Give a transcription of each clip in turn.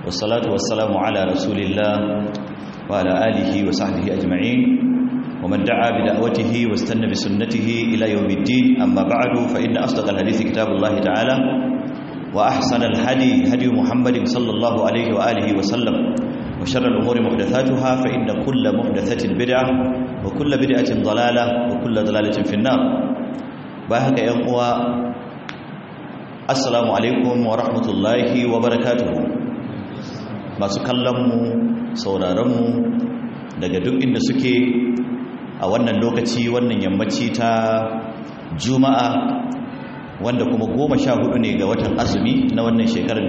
والصلاة والسلام على رسول الله وعلى آله وصحبه أجمعين ومن دعا بدعوته واستنى بسنته إلى يوم الدين أما بعد فإن أصدق الحديث كتاب الله تعالى وأحسن الهدي هدي محمد صلى الله عليه وآله وسلم وشر الأمور محدثاتها فإن كل محدثة بدعة وكل بدعة ضلالة وكل ضلالة في النار باهك يا أخوة السلام عليكم ورحمة الله وبركاته masu kallonmu sauraronmu daga duk inda suke a wannan lokaci wannan yammaci ta juma'a wanda kuma goma sha hudu ne ga watan azumi na wannan shekarar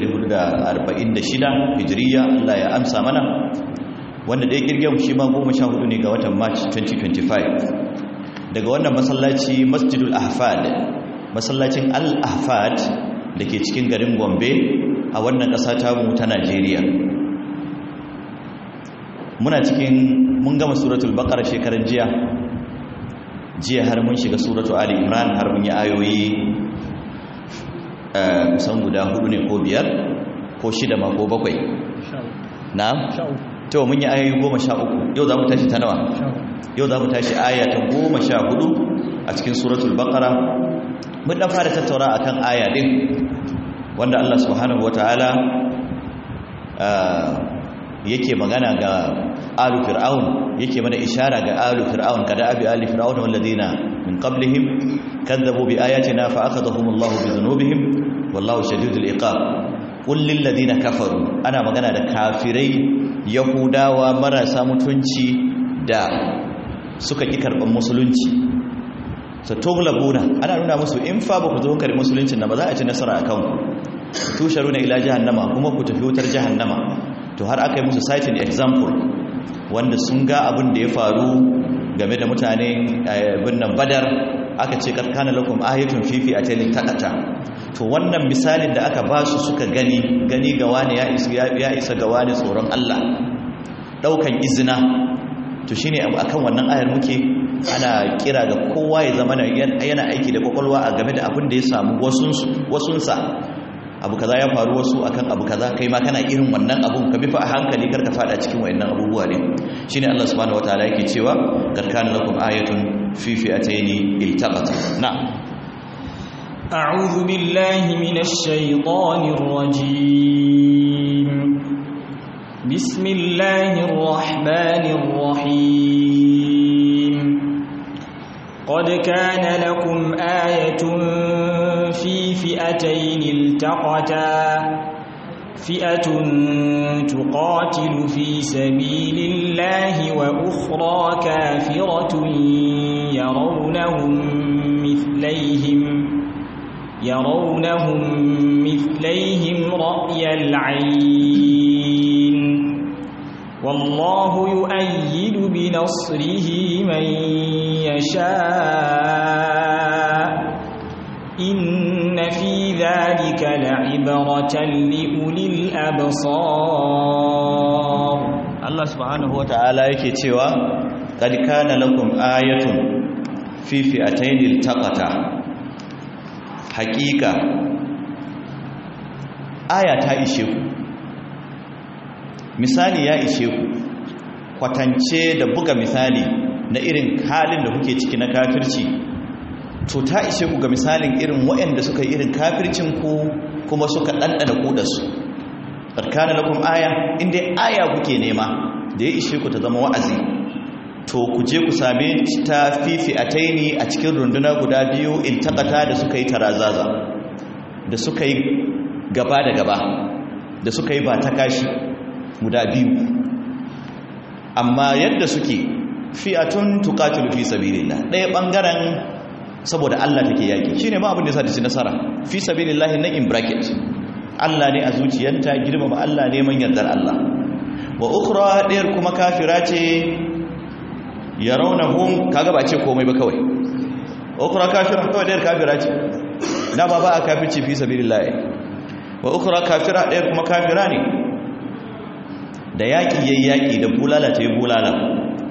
1446 hijiriya Allah ya amsa mana wanda ɗaya kirgin shi ma goma sha hudu ne ga watan march 2025 daga wannan masallaci masjidul ahfad masallacin al-ahfad da ke cikin garin gombe a wannan ƙasa tamu ta najeriya muna cikin mun gama suratul baqara shekaran jiya jiya har mun shiga suratu ali imran har mun yi ayoyi kusan guda hudu ne ko biyar ko shida ma ko bakwai na? to mun yi ayoyi goma sha uku yau za mu tashi ta nawa yau za mu tashi aya ta goma sha hudu a cikin suratul baqara mun dan fara tattaura akan aya din wanda Allah subhanahu wataala yake magana ga alu fir'aun yake mana ishara ga alu fir'aun kada abi ali fir'aun walladina min qablihim kadzabu bi ayatina fa akhadhahum Allah bi dhunubihim wallahu shadidul iqab qul lil ladina kafaru ana magana da kafirai yahudawa marasa mutunci da suka ki karban musulunci sa toglabuna ana nuna musu in fa ba ku zo kare musuluncin na ba za a ci nasara akan ku tusharuna ila jahannama kuma ku tafi wutar jahannama to har aka yi musu citing example wanda sun ga abin da ya faru game da mutane birnin badar aka ce karkana lakum ayatun fifi a telin takata to wannan misalin da aka ba su suka gani gani ga wani ya isa ga wani tsoron Allah daukan izina to shine akan wannan ayar muke ana kira ga kowa ya zama yana aiki da kwakwalwa a game da abin da ya samu wasunsa abu kaza ya faru wasu akan abu kaza kai ma kana irin wannan abun ka bi fa a hankali karka fada cikin wayannan abubuwa ne shine Allah subhanahu wataala yake cewa kad kana lakum ayatun fi fi'atayn iltaqat na'am a'udhu billahi minash shaitanir rajim bismillahir rahmanir rahim qad kana lakum ayatun في فئتين التقتا فئة تقاتل في سبيل الله وأخرى كافرة يرونهم مثليهم يرونهم مثليهم رأي العين والله يؤيد بنصره من يشاء إن في ذلك لعبرة لأولي الأبصار الله سبحانه وتعالى yake cewa kad kana lakum ayatun fi fi'atayn iltaqata haqiqa aya ta ishe ku misali ya ishe ku kwatance da buga misali na irin halin da kuke ciki na kafirci to ta ishe ku ga misalin irin waɗanda suka yi irin kafircin ku kuma suka ɗanɗana ku da su barkana lakum aya inda aya kuke nema da ya ishe ku ta zama wa'azi to ku je ku same ta fifi a taini a cikin runduna guda biyu in taƙata da suka yi tarazaza da suka yi gaba da gaba da suka yi ba ta kashi guda biyu amma yadda suke fi'atun tuqatilu fi sabilillah ɗaya ɓangaren saboda Allah take yaki shine ma abin da yasa ta ci nasara fi sabilillahi na in bracket Allah ne a zuciyanta girmama Allah neman yardar Allah wa ukhra ɗayar kuma kafira ce yarawnahum kaga ba ce komai ba kawai ukhra kafira kawai ɗayar kafira ce da ba ba a kafirci fi sabilillahi wa ukhra kafira ɗayar kuma kafira ne da yaki yayi yaki da bulala ta yi bulala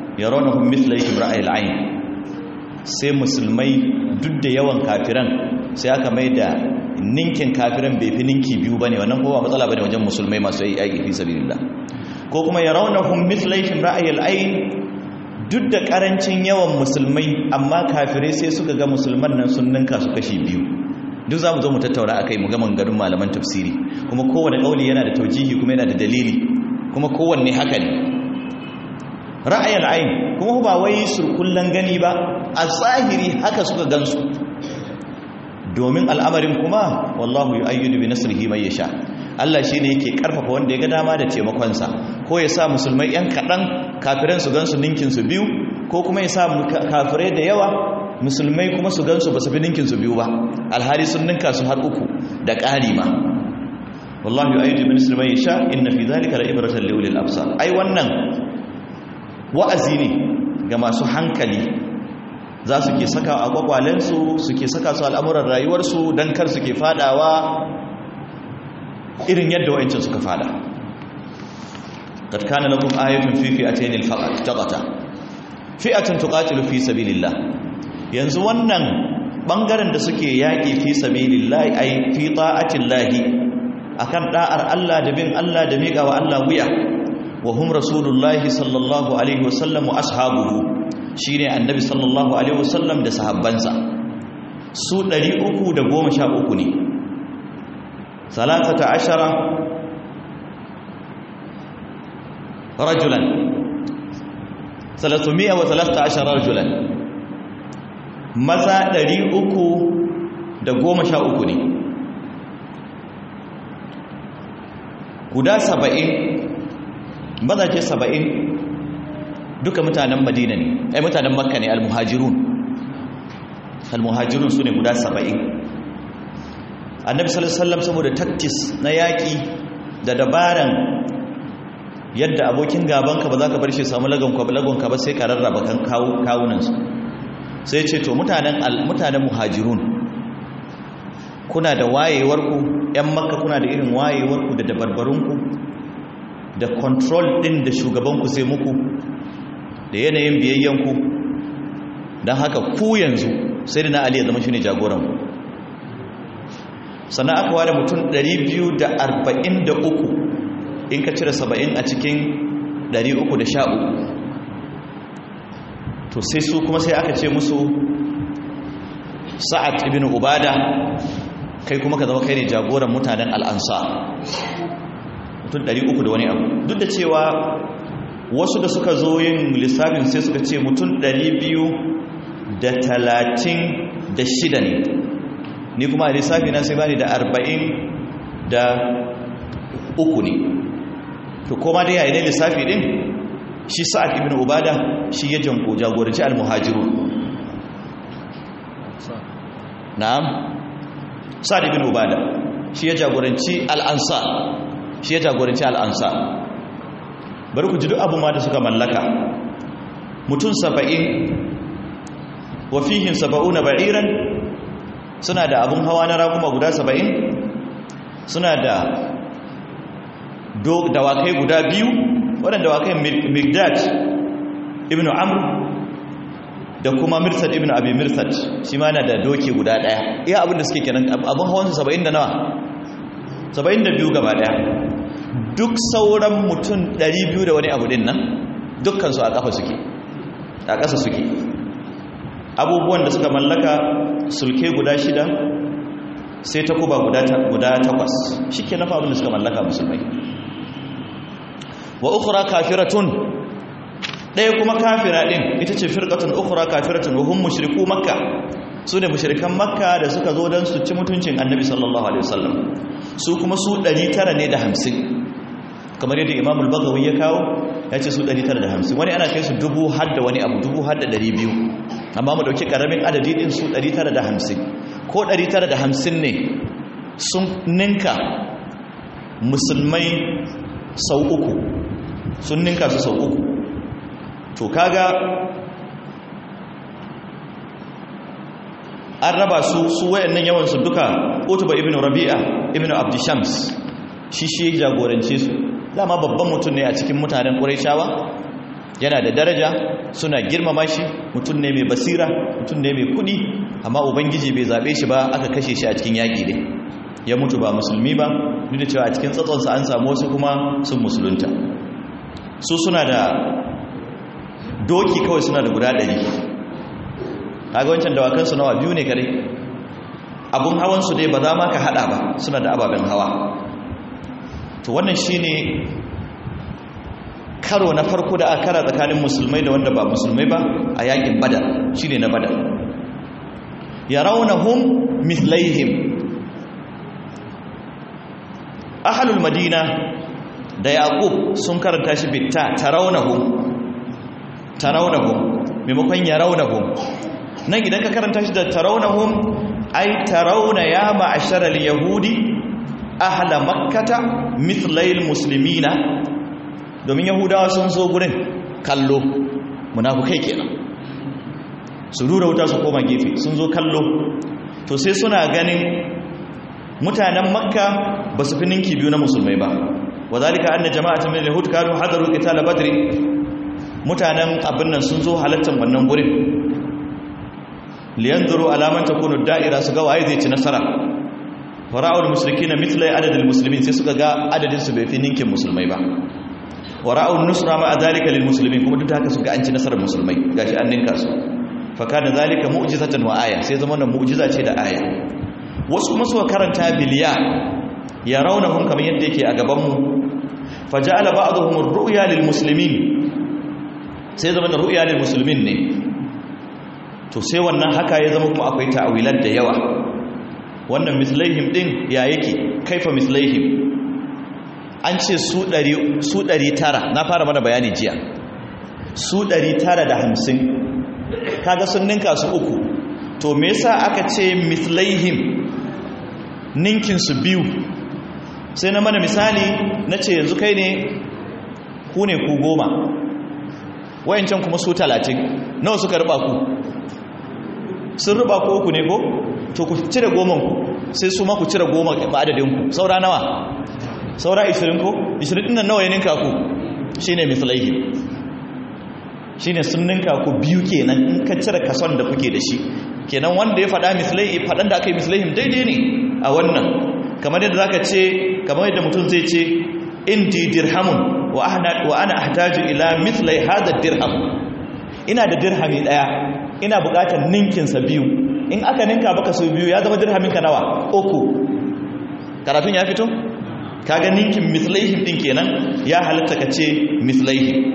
yarawnahum mithla ra'ayil ayn sai musulmai duk da yawan kafiran sai aka mai da ninkin kafiran bai fi ninki biyu bane wannan kowa matsala bane wajen musulmai masu yi aiki fi sabilillah ko kuma yarawnahum mithlaihim ra'ayil ayn duk da karancin yawan musulmai amma kafirai sai suka ga musulman nan sun ninka su kashi biyu duk za mu zo mu tattauna akai mu ga mangarin malaman tafsiri kuma kowane kauli yana da taujihi kuma yana da dalili kuma kowanne haka ne ra'ayil ayn kuma ba wai surkullan gani ba a zahiri haka suka gansu domin al'amarin kuma wallahu yu'ayyidu bi nasrihi man yasha Allah shine yake karfafa wanda ya ga dama da taimakonsa ko ya sa musulmai yan kadan kafiran su gansu ninkin su biyu ko kuma ya sa kafirai da yawa musulmai kuma su gansu basu fi ninkin su biyu ba alhali sun ninka su har uku da ƙari ma wallahu yu'ayyidu bi nasrihi man yasha inna fi dhalika la'ibratan li ulil absar ai wannan wa'azi ne ga masu hankali za su ke saka a kwakwalensu suke saka su al'amuran rayuwarsu don kar suke fadawa irin yadda wa'incin suka fada katkana lakum ayatun fi fi'atayn al-faqat taqata fi'atun tuqatilu fi sabilillah yanzu wannan bangaren da suke yaki fi sabilillah ay fi ta'atillahi akan da'ar Allah da bin Allah da miƙa wa Allah wuya wa hum rasulullahi sallallahu alaihi wasallam wa ashabuhu shine annabi sallallahu alaihi wasallam da sahabbansa su 313 ne salatata ashara rajulan salatumiya wa talata ashara rajulan maza 313 ne guda 70 mazaje 70 duka mutanen madina ne ai mutanen makka ne almuhajirun almuhajirun su ne guda saba'in annabi sallallahu alaihi wasallam saboda taktis na yaƙi da dabaran yadda abokin gabanka ba za ka bar shi samu lagonka ba sai ka rarraba kan kawunansu sai ce to mutanen mutanen muhajirun kuna da wayewarku 'yan makka kuna da irin wayewarku da dabarbarunku da control ɗin da shugabanku sai muku da yanayin biyayyanku don haka ku yanzu sai da na ali ya zama shi ne jagoranku sannan aka ware mutum 243 in ka cire 70 a cikin 313 to sai su kuma sai aka ce musu sa'ad ibn ubada kai kuma ka zama kai ne jagoran mutanen al'ansa mutum 300 da wani abu duk da cewa wasu da suka zo yin lissafin sai suka ce mutum 236 ne ni kuma a lissafi na sai bani da 40 da uku ne to koma dai yayin lissafi din shi sa'ad ibn ubada shi ya janko jagoranci al-muhajirun na'am sa'ad ibn ubada shi ya jagoranci al-ansar shi ya jagoranci al-ansar bari ku ji duk abu ma da suka mallaka mutum saba'in wa fihin saba'una ba'iran suna da abun hawa na raguma guda saba'in suna da dawakai guda biyu waɗanda dawakai migdad ibn amr da kuma mirsad ibn abi mirsad shi ma na da doki guda ɗaya iya abin da suke kenan abin hawansu saba'in da nawa saba'in da biyu gaba ɗaya duk sauran mutum 200 da wani abu din nan dukkansu a ƙafa suke a ƙasa suke abubuwan da suka mallaka sulke guda shida sai ta kuba guda takwas shi ke nafa abin da suka mallaka musulmai wa ukura kafiratun ɗaya kuma kafira ɗin ita ce firƙatun ukura kafiratun wa hun mushriku makka su ne mushrikan makka da suka zo don su ci mutuncin annabi sallallahu alaihi wasallam su kuma su 900 ne da hamsin kamar yadda imamul bagawi ya kawo ya ce su 950 wani ana kai su dubu har da wani abu dubu har da 200 amma mu dauki karamin adadi din su 950 ko 950 ne sun ninka musulmai sau uku sun ninka su sau uku to kaga an raba su su wayannan yawan su duka utuba ibnu rabi'a ibnu abdishams shi shi jagorance su dama babban mutum ne a cikin mutanen ƙuraishawa yana da daraja suna girmama shi mutum ne mai basira mutum ne mai kudi amma ubangiji bai zabe shi ba aka kashe shi a cikin yaki ne ya mutu ba musulmi ba duk da cewa a cikin tsatsonsa an samu wasu kuma sun musulunta su suna da doki kawai suna da guda ɗari kaga wancan dawakansu nawa biyu ne kare abun hawansu dai ba za ma ka haɗa ba suna da ababen hawa to wannan shine karo na farko da aka kara tsakanin musulmai da wanda ba musulmai ba a yakin badar shine na badar yarawnahum mithlaihim ahlul madina da yaqub sun karanta shi bitta tarawnahum tarawnahum maimakon yarawnahum nan idan ka karanta shi da tarawnahum ai tarawna ya ma'ashara al-yahudi ahla makkata mithlai muslimina domin yahudawa sun zo gurin kallo munafukai kenan su rura wuta su koma gefe sun zo kallo to sai suna ganin mutanen makka ba su fi ninki biyu na musulmai ba wa zalika anna jama'atun min al-yahud kanu hadaru qital badr mutanen abin nan sun zo halattan wannan gurin liyanzuru alaman takunu da'ira su ga waye zai ci nasara fara'ul mushrikina mithla adadil muslimin sai suka ga adadin su bai fi ninkin musulmai ba wara'un nusra ma zalika lil muslimin kuma duk da haka suka an ci nasarar musulmai gashi an ninka su fa kana zalika mu'jizatan wa aya sai zama wannan mu'jiza ce da aya wasu kuma suka karanta biliya ya raunahum kamar yadda yake a gaban mu fa ja'ala ba'dhum ar-ru'ya lil muslimin sai zama da ru'ya lil muslimin ne to sai wannan haka ya zama kuma akwai ta'awilat da yawa wannan mislaihim din ya yake kaifa mislaihim an ce su ɗari tara na fara mana bayani jiya su ɗari tara da hamsin kaga sun ninka su uku to me yasa aka ce mislaihim ninkinsu biyu sai na mana misali na ce yanzu kai ne ku ne ku goma wayancan kuma su talatin nawa suka ruba ku sun ruba ku uku ne ko to ku cire goman ku sai su ma ku cire goma ma'adadinku saura nawa saura 20 ko 20 din nan nawa ya ninka ku shine mislaihi shine sun ninka ku biyu kenan in ka cire kason da kuke da shi kenan wanda ya faɗa mislaihi faɗan da aka yi mislaihim daidai ne a wannan kamar yadda zaka ce kamar yadda mutum zai ce indi dirhamun wa ana wa ana ahtaju ila mithlai hadha dirham ina da dirhami daya ina buƙatar ninkin sa biyu in aka ninka baka so biyu ya zama dirhamin ka nawa uku karatun ya fito kaga ninkin mislaihim din kenan ya halatta ka ce mislaihim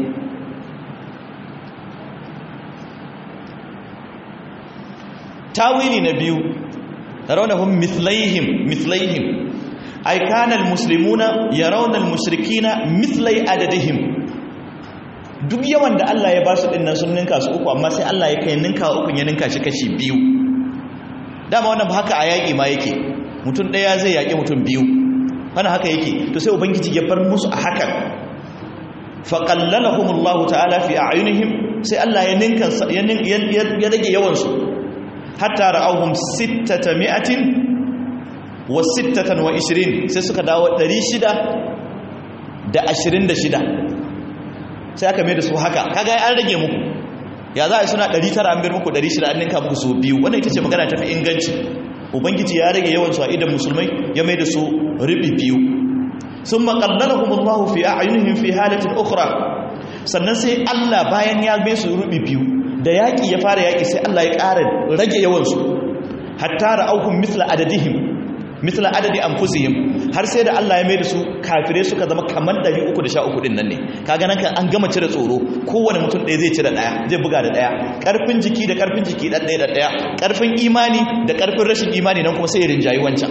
tawili na biyu raunahum mislaihim mislaihim ay kana almuslimuna yarawna almushrikina mislai adadihim duk yawan da Allah ya ba su dinnan sun ninka su uku amma sai Allah ya kai ninka uku ya ninka shi kashi biyu dama wannan ba haka a yaƙi ma yake mutum ɗaya zai yaƙi mutum biyu wani haka yake to sai ubangiji ya bar musu a hakan faƙallalahumullahu ta'ala fi a'yunihim sai Allah ya ninka ya rage yawansu hatta ra'awhum sittata mi'atin wa sittatan wa ishirin sai suka dawo ɗari shida da ashirin da shida sai aka mai da su haka kaga an rage muku ya za a yi suna ɗari tara an bir muku ɗari shida an ninka muku su biyu wannan ita ce magana tafi inganci ubangiji ya rage yawansu a idan musulmai ya mai da su ribi biyu sun maƙallalahumullahu fi a'yunihim fi halatin ukhra sannan sai Allah bayan ya mai su ribi biyu da yaƙi ya fara yaƙi sai Allah ya ƙara rage yawansu hatta ra'auhum mithla adadihim mithla adadi anfusihim har sai da Allah ya mai da su kafirai suka zama kamar 313 din nan ne kaga nan kan an gama cire tsoro kowane mutum ɗaya zai cire ɗaya zai buga da ɗaya ƙarfin jiki da ƙarfin jiki ɗan ɗaya da ɗaya ƙarfin imani da ƙarfin rashin imani nan kuma sai ya rinjayi wancan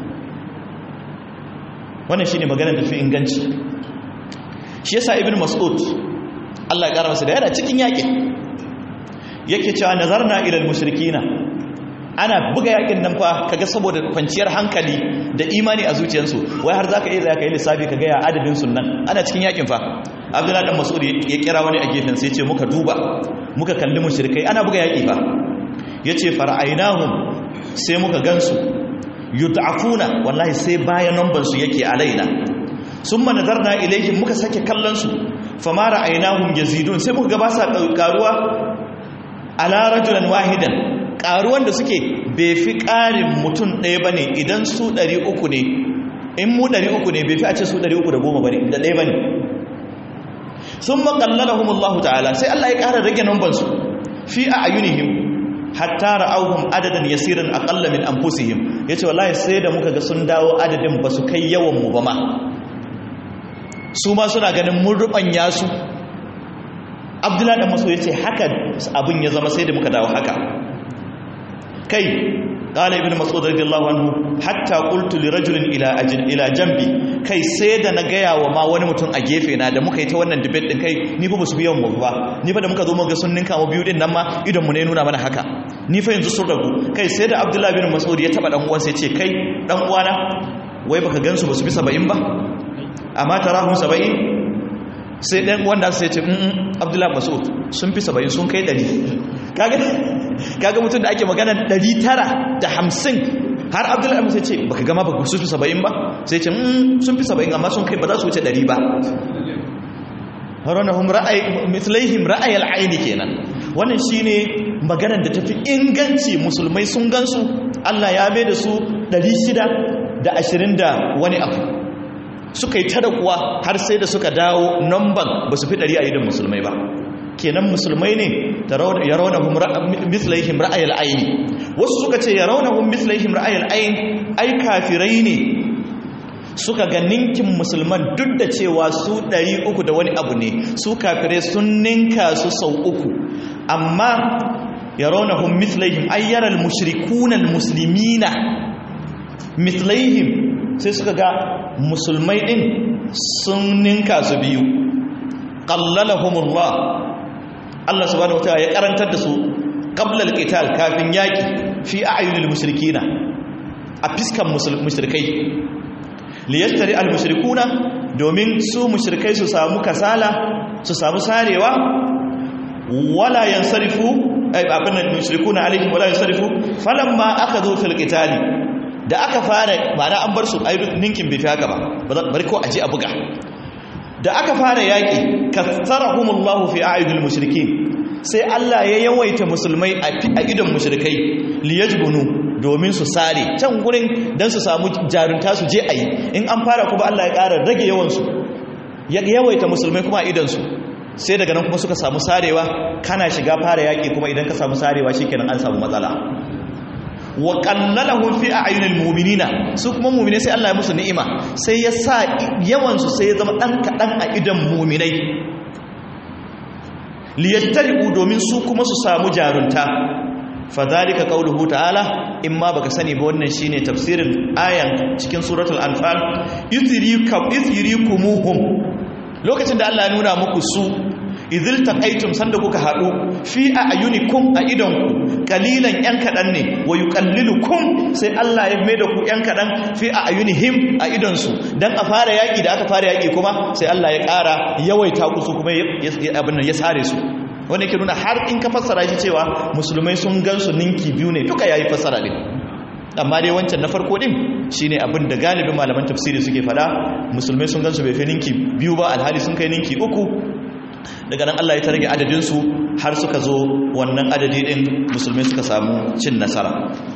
wannan shine maganar da fi inganci shi yasa ibn mas'ud Allah ya ƙara masa da yana cikin yaƙin yake cewa nazarna ila al-mushrikina ana buga yakin nan fa kaga saboda kwanciyar hankali da imani a zuciyarsu wai har zaka iya zaka yi lissafi kaga ya adadin sunnan ana cikin yakin fa Abdullahi dan Mas'ud ya kira wani a gefen sai ya ce muka duba muka kalli mushrikai ana buga yaki fa yace fara'ainahum sai muka gansu yud'afuna wallahi sai bayan numban su yake alaina summa nadarna ilaihim muka sake kallon su fama ra'aynahum yazidun sai muka ga ba sa karuwa ala rajulan wahidan karuwan da suke bai fi karin mutum ɗaya bane idan su 300 ne in mu 300 ne bai fi a ce su 310 bane da ɗaya bane sun maƙallalahum Allah ta'ala sai Allah ya ƙara rage numbansu fi a ayunihim hatta ra'auhum adadan yasirin aqalla min anfusihim yace wallahi sai da muka ga sun dawo adadin ba su kai yawan mu ba ma su ma suna ganin mun rubanya su Abdullahi dan Mas'ud yace haka abin ya zama sai da muka dawo haka kai qala ibn mas'ud radiyallahu anhu hatta qultu li rajulin ila ajin ila jambi kai sai da na gaya wa ma wani mutum a gefe na da muka yi ta wannan debate din kai ni fa basu biyan mu ba ni fa da muka zo muka ga sun ninka mu biyu din nan ma idan mu ne nuna mana haka ni fa yanzu sun ragu kai sai da abdullahi bin mas'ud ya taba dan uwan sai ce kai dan uwana wai baka gansu basu bi 70 ba amma tarahum 70 sai dan wanda sai ce mm abdullahi mas'ud sun fi 70 sun kai 100 kaga kaga mutum da ake magana 950 har abdullahi musa ce baka gama baka su fi 70 ba sai ce sun fi 70 amma sun kai ba za su wuce 100 ba haronahum ra'ay mithlaihim ra'ay al-ayn kenan wannan shine maganar da tafi inganci musulmai sun gansu Allah ya mai da su 620 da wani abu suka yi tada kuwa har sai da suka dawo namban ba su fi 100 a idan musulmai ba kenan musulmai ne ya raunahum mislaihim ra'ayal aini wasu suka ce ya raunahum mislaihim ra'ayal ain ai kafirai ne suka ga ninkin musulman duk da cewa su 300 da wani abu ne su kafirai sun ninka su sau uku amma ya raunahum mislaihim ayyaral mushrikunan muslimina mislaihim sai suka ga musulmai din sun ninka su biyu qallalahumullah Allah subhanahu wataala ya karantar da su qabla al-qital kafin yaki fi a'yunil mushrikina a fiskan mushrikai liyastari al-mushrikuna domin su mushrikai su samu kasala su samu sarewa wala yansarifu ay abin mushrikuna alaihim wala yansarifu falamma akadu fil qitali da aka fara ma'ana an bar su ninkin bai fi haka ba bari ko aje a buga da aka fara yaƙi kasarahumullahu fi a'yunil mushrikin sai Allah ya yawaita musulmai a idon mushrikai liyajbunu domin su sare can gurin dan su samu jarunta su je ayi in an fara kuma Allah ya ƙara rage yawan su ya yawaita musulmai kuma a idon su sai daga nan kuma suka samu sarewa kana shiga fara yaƙi kuma idan ka samu sarewa shikenan an samu matsala wa qallalahum fi a'yunil mu'minina su kuma mu'mine sai Allah ya musu ni'ima sai ya sa yawan su sai ya zama dan kadan a idan mu'minai liyattari'u domin su kuma su samu jarunta fadhalika qawluhu ta'ala imma baka sani ba wannan shine tafsirin ayan cikin suratul anfal yuzrikum yuzrikumuhum lokacin da Allah ya nuna muku su idil taqaitum sanda kuka hadu fi ayunikum a idonku kalilan yan kadan ne wa yuqallilukum sai Allah ya maida ku yan kadan fi ayunihim a idonsu dan a fara yaki da aka fara yaki kuma sai Allah ya ƙara yawaita ku su kuma abin nan ya sare su wanda yake nuna har in ka fassara shi cewa musulmai sun gansu ninki biyu ne duka yayi fassara din amma dai wancan na farko din shine abin da galibin malaman tafsiri suke fada musulmai sun gansu bai fi ninki biyu ba alhali sun kai ninki uku daga nan Allah ya ta rage adadinsu har suka zo wannan adadi ɗin musulmi suka samu cin nasara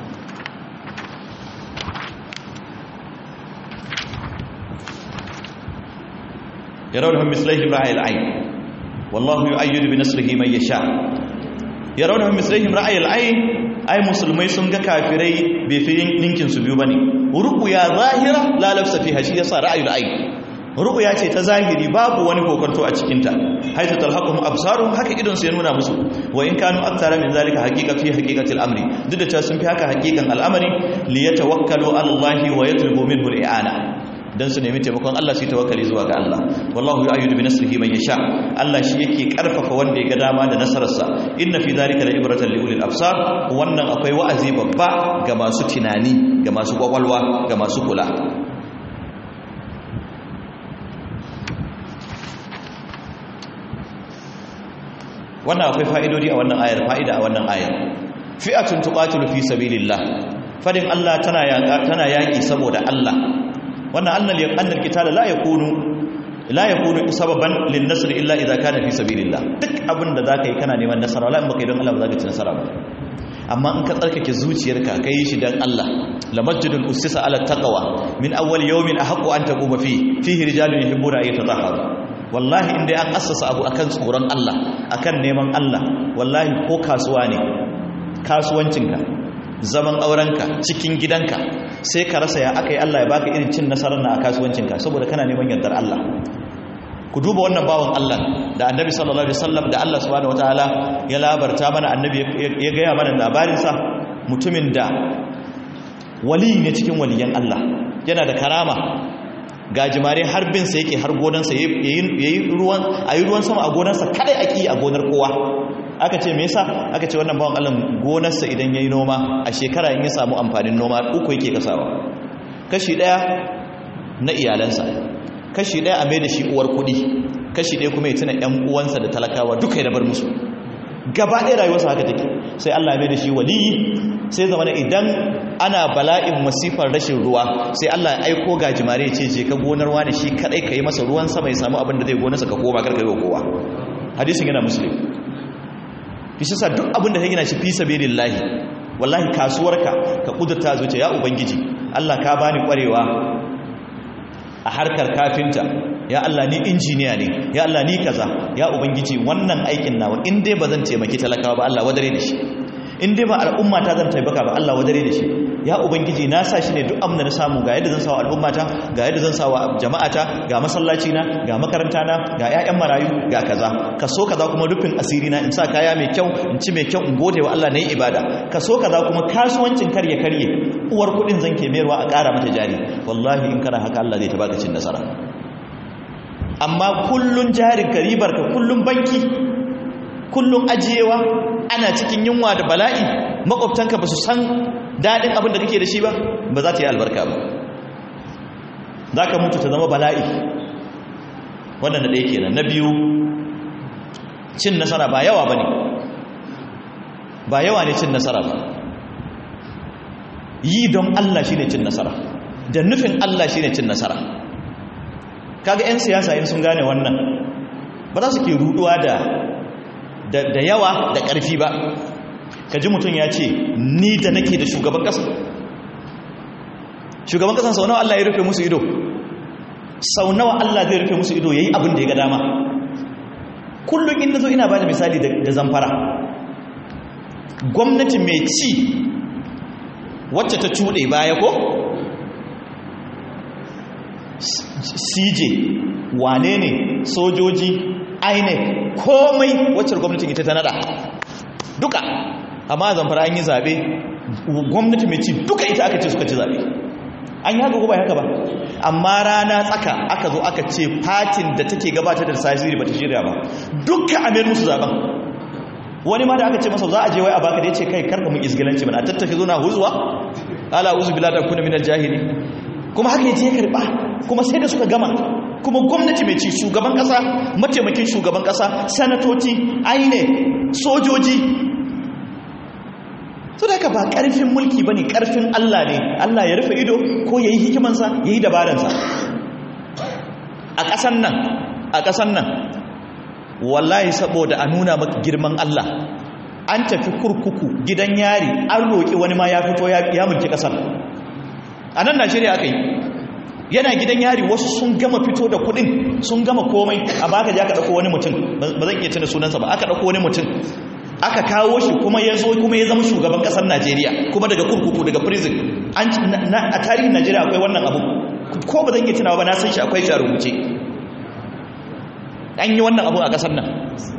ya raunahun mislaihim ra'ayil ayn wallahu yu'ayyidu bi nasrihi man yasha ya raunahun mislaihim ra'ayil ayn ai musulmai sun ga kafirai bai fi ninkin su biyu bane ruqya zahira la lafsa fiha shi yasa ra'ayil ayn ru'ya ce ta zahiri babu wani kokonto a cikinta haitu talhaqum absarum haka idon su ya nuna musu wa in kanu akthara min zalika haqiqa fi haqiqatil amri duk da cewa sun fi haka haqiqan al'amari li yatawakkalu ala allahi wa yatlubu minhu al'ana dan su nemi taimakon Allah su tawakkali zuwa ga Allah wallahu yu'ayyidu bi nasrihi man yasha Allah shi yake karfafa wanda ya ga dama da nasararsa inna fi zalika la ibratan li ulil absar wannan akwai wa'azi babba ga masu tunani ga masu kwakwalwa ga masu kula wannan akwai fa'idodi a wannan ayar fa'ida a wannan ayar fi'atun tuqatilu fi sabilillah fadin Allah tana yaka tana yaki saboda Allah wannan annal annal qital la yakunu la yakunu sababan lin nasr illa idza kana fi sabilillah duk abin da zaka yi kana neman nasara wala in baka yi don Allah ba zaka ci nasara ba amma in ka tsarkake zuciyarka kai shi dan Allah la masjidun ussisa ala taqwa min awwal yawmin ahqqu an taquma fi fihi rijalun yuhibbuna an yatatahharu wallahi inda an assasa abu akan tsoron Allah akan neman Allah wallahi ko kasuwa ne kasuwancinka zaman aurenka cikin gidanka sai ka rasa ya aka yi Allah ya baka irin cin nasarar na a kasuwancinka saboda kana neman yardar Allah ku duba wannan bawan Allah da annabi sallallahu alaihi wasallam da Allah subhanahu wataala ya labarta mana annabi ya gaya mana labarinsa mutumin da wali ne cikin waliyan Allah yana da karama gajimare har bin sa yake har gonansa yayi ruwan ayi ruwan sama a gonarsa kadai aki a gonar kowa aka ce me yasa aka ce wannan bawan Allah gonarsa idan yayi noma a shekara in ya samu amfanin noma uku yake kasawa kashi daya na iyalansa kashi daya a mai da shi uwar kudi kashi daya kuma ya tuna ƴan uwansa da talakawa duka ya bar musu gaba ɗaya rayuwarsa haka take sai Allah ya mai da shi waliyi sai zama idan ana bala'in masifar rashin ruwa sai Allah ya aiko gajimare ya ce je ka gonar wani shi kadai ka yi masa ruwan sama ya samu abin da zai gonarsa ka koma karka yi wa kowa hadisin yana muslim shi sa duk abin da ka gina shi fi sabilillahi wallahi kasuwarka ka kudurta zuciya ya ubangiji Allah ka bani kwarewa a harkar kafinta ya Allah ni injiniya ne ya Allah ni kaza ya ubangiji wannan aikin nawa in dai ba zan taimaki talakawa ba Allah wadare da shi in dai ba al'umma ta zan taimaka ba Allah wadare da shi ya ubangiji na sa shi ne duk amna na samu ga yadda zan sawa al'ummata ga yadda zan sawa jama'ata ga masallaci na ga makaranta na ga ƴaƴan marayu ga kaza ka so kaza kuma rufin asiri na in sa kaya mai kyau in ci mai kyau in gode wa Allah nayi ibada ka so kaza kuma kasuwancin karye karye uwar kudin zan ke mayarwa a ƙara mata jari wallahi in kana haka Allah zai ta baka cin nasara amma kullun jarin ka ribar ka kullun banki kullun ajiyewa ana cikin yunwa da bala'i makwabtanka ba su san daɗin abin da kake da shi ba ba za ta yi albarka ba za ka mutu ta zama bala'i wannan na ɗaya kenan na biyu cin nasara ba yawa ba ne ba yawa ne cin nasara ba yi don Allah shi ne cin nasara da nufin Allah shi ne cin nasara kaga 'yan siyasa in sun gane wannan ba za su ke ruduwa da da yawa da ƙarfi ba ka ji mutum ya ce ni da nake da shugaban ƙasa shugaban ƙasan sau nawa Allah ya rufe musu ido sau nawa Allah zai rufe musu ido ya yi abin da ya ga dama kullum in na zo ina ba da misali da zamfara gwamnati mai ci wacce ta cuɗe baya ko cj wane ne sojoji inec komai wacce gwamnatin ita ta nada duka amma zamfara an yi zaɓe gwamnati mai ci duka ita aka ce suka ci zaɓe an yi haka ko ba haka ba amma rana tsaka aka zo aka ce fatin da take gabatar da tasiri ba ta shirya ba duka a mayar musu zaɓen wani ma da aka ce masa za a je wai a baka da ya ce kai karka mun isgilanci mana a tattafi zo na huzuwa ala uzu bila da kuna minar jahili kuma haka ya je ya karɓa kuma sai da suka gama kuma gwamnati mai ci shugaban kasa mataimakin shugaban kasa sanatoci aine sojoji so da ba karfin mulki ba ne karfin allah ne allah ya rufe ido ko ya yi hikimansa ya yi dabaransa a ƙasan nan a ƙasan nan wallahi saboda a nuna maka girman allah an tafi kurkuku gidan yari an roƙi wani ma ya fito ya mulki ƙasar a nan najeriya aka yi yana gidan yari wasu sun gama fito da kudin sun gama komai amma aka je aka dauko wani mutum ba zan iya tuna sunansa ba aka dauko wani mutum aka kawo shi kuma ya zo kuma ya zama shugaban kasar Najeriya kuma daga kurkuku daga prison an a tarihin Najeriya akwai wannan abu ko ba zan iya tunawa ba na san shi akwai shi a rubuce an yi wannan abu a kasar nan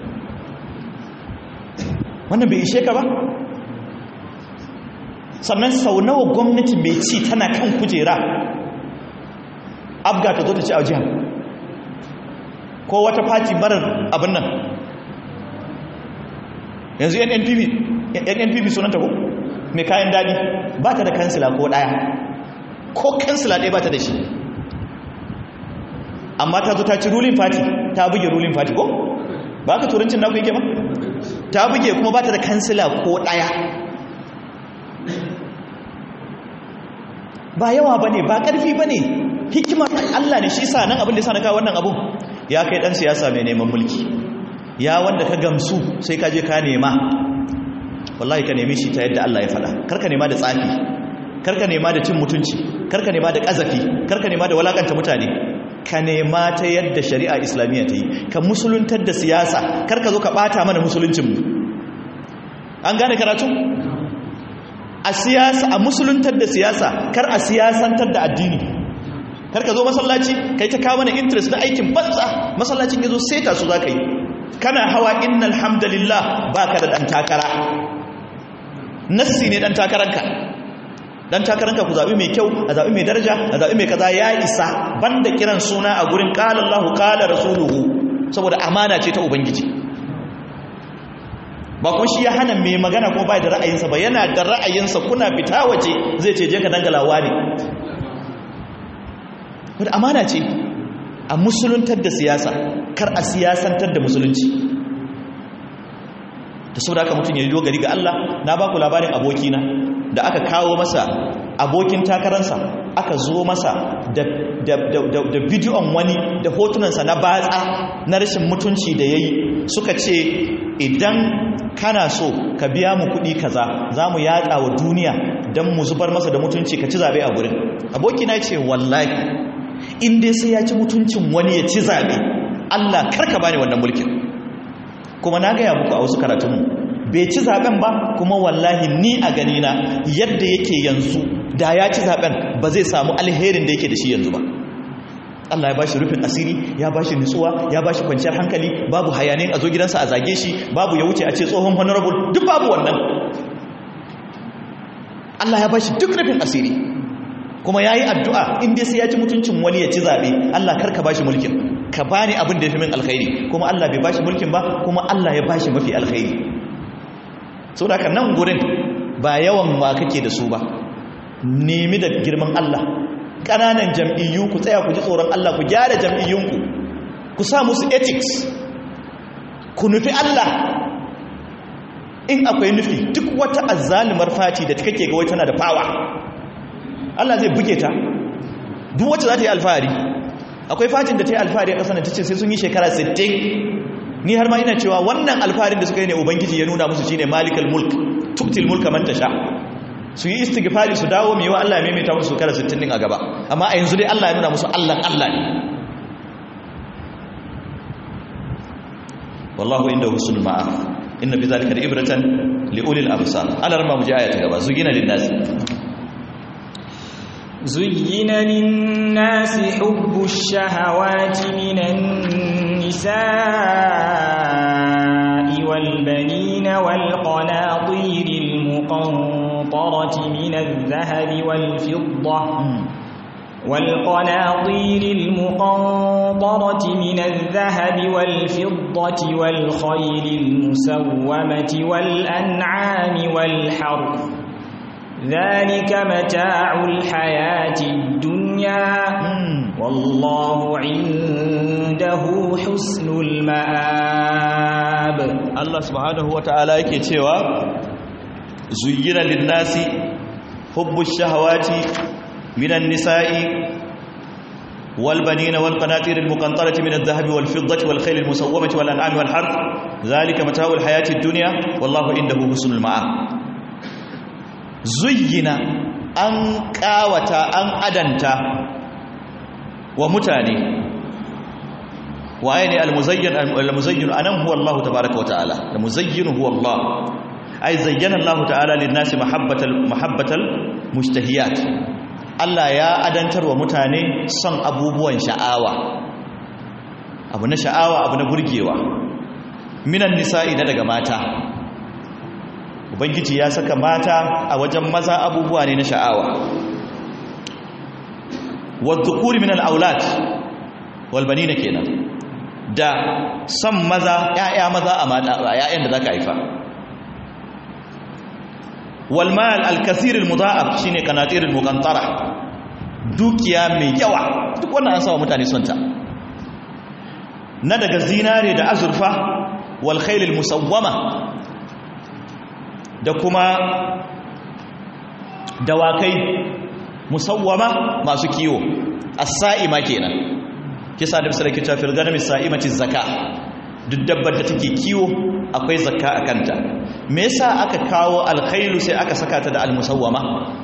wannan bai ishe ka ba sannan sau nawa gwamnati mai ci tana kan kujera abga ta zo ta ci a jihar ko wata fati marar abin nan yanzu yan npp sunanta ko mai kayan daɗi ba ta da kansila ko ɗaya ko kansila ɗaya ba ta da shi amma ta zo ta ci rulin fati ta buge rulin fati ko ba ka turancin naku yake ba ta buge kuma ba ta da kansila ko ɗaya ba yawa bane ba karfi bane hikimar Allah ne shi sa nan abin da yasa na kawo wannan abun ya kai dan siyasa mai neman mulki ya wanda ka gamsu sai ka je ka nema wallahi ka nemi shi ta yadda Allah ya faɗa karka nema da tsafi karka nema da cin mutunci karka nema da ƙazafi karka nema da walakanta mutane ka nema ta yadda shari'a islamiyya ta yi ka musuluntar da siyasa karka zo ka ɓata mana musuluncinmu an gane karatu a siyasa a musuluntar da siyasa kar a siyasantar da addini kar ka zo masallaci kai ta kawo mana interest na aikin banza masallacin ya zo seta su za ka yi kana hawa innal hamdalillah baka da dan takara nassi ne dan takaranka dan takaranka ku zabi mai kyau a zabi mai daraja a zabi mai kaza ya isa banda kiran suna a gurin qala Allahu qala rasuluhu saboda amana ce ta ubangiji ba kun shi ya hana mai magana kuma bai da ra'ayinsa ba yana da ra'ayinsa kuna fita waje zai ce je ka dangalawa ne wadda amana ce a musuluntar da siyasa kar a siyasantar da musulunci da sau da aka mutum ya dogari ga Allah na ba ku labarin abokina da aka kawo masa abokin takararsa aka zo masa da bidiyon wani da hotunansa na batsa na rashin mutunci da ya yi suka ce idan kana so ka biya mu kuɗi kaza za mu yatsa wa duniya don mu zubar masa da mutunci ka ci zaɓe a gurin abokina ce wallahi in dai sai ya ci mutuncin wani ya ci zaɓe Allah karka bani wannan mulkin kuma na gaya muku a wasu karatunmu bai ci zaɓen ba kuma wallahi ni a ganina yadda yake yanzu da ya ci zaɓen ba zai samu alherin da yake da shi yanzu ba Allah ya bashi rufin asiri ya bashi nutsuwa ya bashi kwanciyar hankali babu hayanin a zo gidansa a zage shi babu ya wuce a ce tsohon honorable duk babu wannan Allah ya bashi duk rufin asiri kuma ya yi addu'a inda sai ya ci mutuncin wani ya ci zaɓe Allah karka ba shi mulkin ka ba ni abin da ya fi min alkhairi kuma Allah bai ba shi mulkin ba kuma Allah ya ba shi mafi alkhairi sau da nan gurin ba yawan ma kake da su ba nemi da girman Allah ƙananan jam'iyyu ku tsaya ku ji tsoron Allah ku gyara jam'iyyunku ku sa musu ethics ku nufi Allah in akwai nufi duk wata azzalumar fati da kake ga wai tana da fawa Allah zai buge ta duk wacce za ta yi alfahari akwai fatin da ta yi alfahari a ƙasar da ta ce sai sun yi shekara 60 ni har ma ina cewa wannan alfaharin da suka yi ne ubangiji ya nuna musu shine malikal mulk tuktil mulka man tasha su yi istighfari su dawo mai wa Allah ya maimaita musu shekara 60 din a gaba amma a yanzu dai Allah ya nuna musu Allah Allah ne wallahu inda husnul ma'a inna fi zalika ibratan li ulil absar ala ramma mu ji aya ta gaba zugina lin nas زين للناس حب الشهوات من النساء والبنين والقناطير المقنطرة من الذهب والفضة والقناطير المقنطرة من الذهب والفضة والخيل المسومة والأنعام والحرث ذلك متاع الحياة الدنيا والله عنده حسن المآب الله سبحانه وتعالى yake cewa zuyyina lin-nasi hubbu ash-shahawati minan nisa'i wal banina wal qanatir al-muqantarati min adh-dhahabi wal fiddati wal khayl al-musawwamati wal an'ami wal harth dhalika mata'u al-hayati ad-dunya wallahu indahu husnul ma'ab zuyyina an kawata an adanta wa mutane waye ne al-muzayyin al-muzayyin anan huwa Allah tabaaraka wa ta'ala al-muzayyin huwa Allah ay zayyana Allah ta'ala lin-nasi mahabbatal mahabbatal mushtahiyat Allah ya adantar wa mutane son abubuwan sha'awa abu na sha'awa abu na burgewa minan nisa'i na daga mata ubangiji ya saka mata a wajen maza abubuwa ne na sha'awa wadhukuri min al-aulad wal banina kenan da san maza ƴaƴa maza a mata ƴaƴan da zaka haifa wal mal al-kathir al-mudha'af shine qanatir al-muqantara dukiya mai yawa duk wannan an sawa mutane son ta na daga zinare da azurfa wal khayl al-musawwama da kuma dawakai musawwama masu kiwo as-sa'ima kenan kisa da misali kita fil ganami sa'imati zakka duk dabbar da take kiwo akwai zakka a kanta me yasa aka kawo alkhailu sai aka saka ta da almusawwama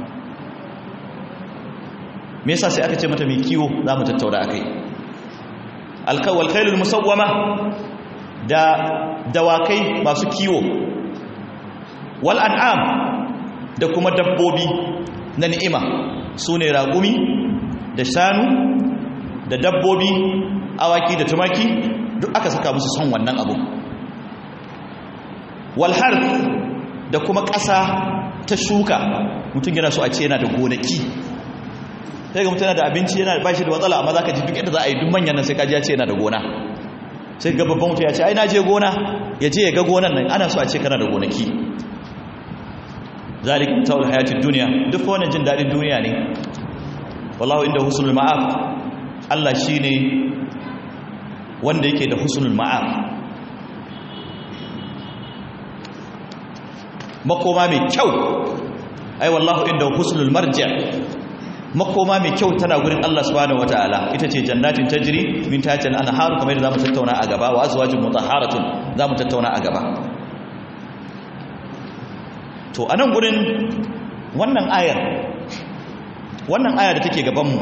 me yasa sai aka ce mata mai kiwo za mu tattauna akai alkawal khailul musawwama da dawakai masu kiwo wal an'am da kuma dabbobi na ni'ima sune ragumi da shanu da dabbobi awaki da tumaki duk aka saka musu son wannan abu walhar da kuma ƙasa ta shuka mutum yana so a ce yana da gonaki sai ga mutum yana da abinci yana ba shi da matsala amma za ka ji duk yadda za a yi duk manyan nan sai kaji ya ce yana da gona sai ga babban mutum ya ce ai na je gona ya je ya ga gonan nan ana so a ce kana da gonaki zalik ta'ul hayatid duniya duk wannan jin dadin duniya ne wallahu inda husnul ma'ab Allah shine wanda yake da husnul ma'ab makoma mai kyau ai wallahu inda husnul marji makoma mai kyau tana gurin Allah subhanahu wataala ita ce jannatin tajri min tahtiha al-anhar kamar yadda zamu tattauna a gaba wa azwajun mutahharatun zamu tattauna a gaba to anan gurin wannan ayar wannan aya da take gaban mu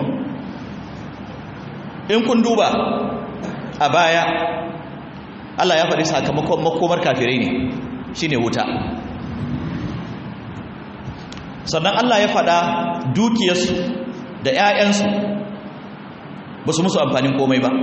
in kun duba a baya Allah ya faɗi sakamakon makomar kafirai ne shine wuta sannan Allah ya faɗa dukiyarsu da 'ya'yansu ba su musu amfanin komai ba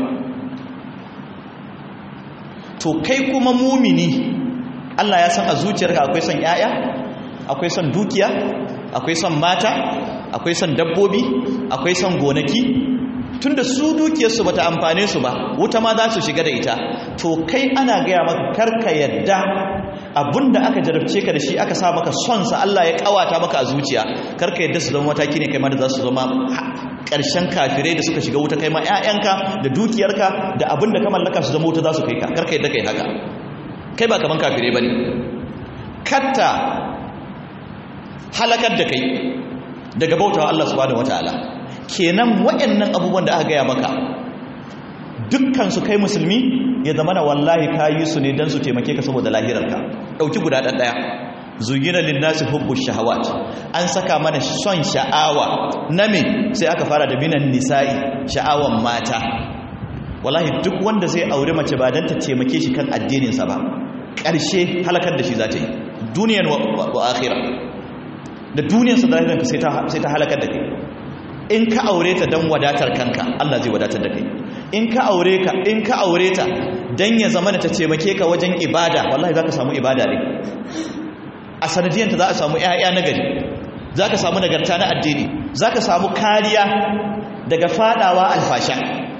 to kai kuma mumini Allah ya san a zuciyarka akwai son 'ya'ya akwai son dukiya akwai son mata akwai son dabbobi akwai son gonaki tunda su dukiyarsu bata amfane su ba wuta ma za su shiga da ita to kai ana gaya maka karka yadda abinda aka jarabce ka da shi aka sa maka son sa Allah ya kawata maka a zuciya karka yadda su zama mataki ne kai ma da za su zama ƙarshen kafirai da suka shiga wuta kai ma ƴaƴanka da dukiyarka da abinda ka mallaka su zama wuta za su kai ka karka yadda kai haka kai ba kaman kafirai bane katta halakar da kai daga bautawa Allah subhanahu wataala kenan waɗannan abubuwan da aka gaya maka dukkan su kai musulmi ya zama na wallahi kayi su ne don su taimake ka saboda lahirarka ɗauki guda ɗan ɗaya zugina linnasi hubbu shahawat an saka mana son sha'awa na me sai aka fara da minan nisa'i sha'awan mata wallahi duk wanda zai aure mace ba don ta taimake shi kan addininsa ba ƙarshe halakar da shi za ta yi duniyan wa akhira da duniyarsa da lahirarka sai ta halakar da kai in ka aure ta don wadatar kanka Allah zai wadatar da kai in ka aure ka in ka aure ta dan ya zama ta taimake ka wajen ibada wallahi zaka samu ibada ne a sanadiyanta za a samu ƴaƴa na gari zaka samu nagarta na addini zaka samu kariya daga fadawa alfasha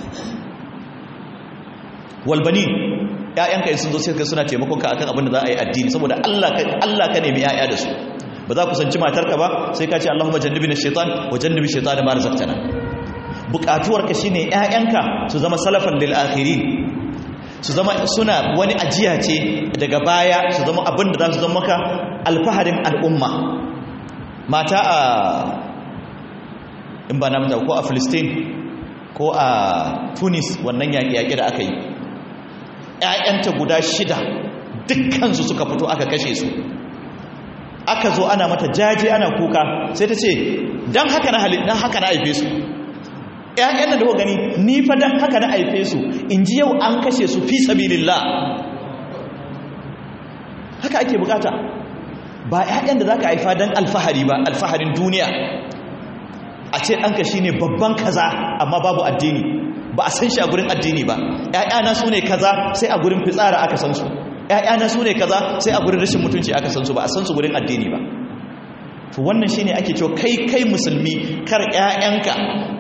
walbani ƴaƴanka in sun zo sai suna taimakon ka akan abin da za a yi addini saboda Allah ka Allah ka nemi ƴaƴa da su ba za ku sanci matarka ba sai ka ce Allahumma jannibna shaitan wa jannibi shaitan ma razaqtana bukatuwarka shine ƴaƴanka su zama salafan lil akhirin su zama suna wani ajiya ce daga baya su zama abin da za su zama maka alfaharin al'umma mata a in ba namta ko a Filistin ko a Tunis wannan yaƙi-yaƙi da aka yi ƴaƴanta guda shida dukkansu suka fito aka kashe su aka zo ana mata jaje ana kuka sai ta ce don haka na halittar haka na haife su ‘ya'yan da daga gani ni fa don haka na haife su in ji yau an kashe su fi sabilillah haka ake bukata ba ‘ya'yan da za ka haifa don alfahari ba alfaharin duniya a ce ɗanka shi ne babban kaza amma babu addini ba a san shi a gurin addini ba ‘ya'yana su ne kaza sai a gurin fitsara aka san su ‘ya'yana su ne kaza sai a gurin rashin mutunci aka san su ba a san su gurin addini ba to wannan shine ake cewa kai kai musulmi kar ‘ya'yanka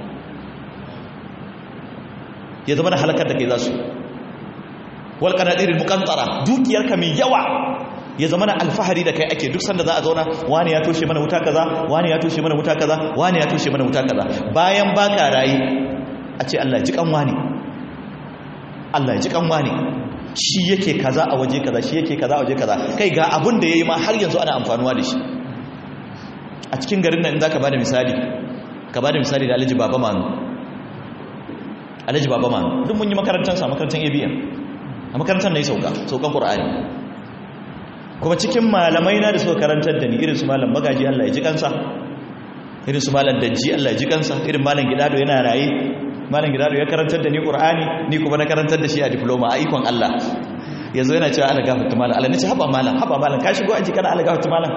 ya zama da halakar da kai za su wal qanadirul muqantara dukiyarka mai yawa ya zama na alfahari da kai ake duk sanda za a zauna wani ya toshe mana wuta kaza wani ya toshe mana wuta kaza wani ya toshe mana wuta kaza bayan baka rayi a ce Allah ji kan wani Allah ji kan wani shi yake kaza a waje kaza shi yake kaza a waje kaza kai ga abin da yayi ma har yanzu ana amfanuwa da shi a cikin garin nan in zaka bada misali ka ba da misali da alhaji baba manu alhaji baba manu duk mun yi makarantarsa makarantar abiyan a makarantar na yi sauka saukan ƙur'ani kuma cikin malamai na da suka karantar da ni irin su malam magaji Allah ya ji kansa irin su malam dajji Allah ya ji kansa irin malam gidado yana raye malam gidado ya karantar da ni qur'ani ni kuma na karantar da shi a diploma a ikon Allah yanzu yana cewa Allah gafarta malam Allah nace haba malam haba malam ka shigo aji kana Allah gafarta malam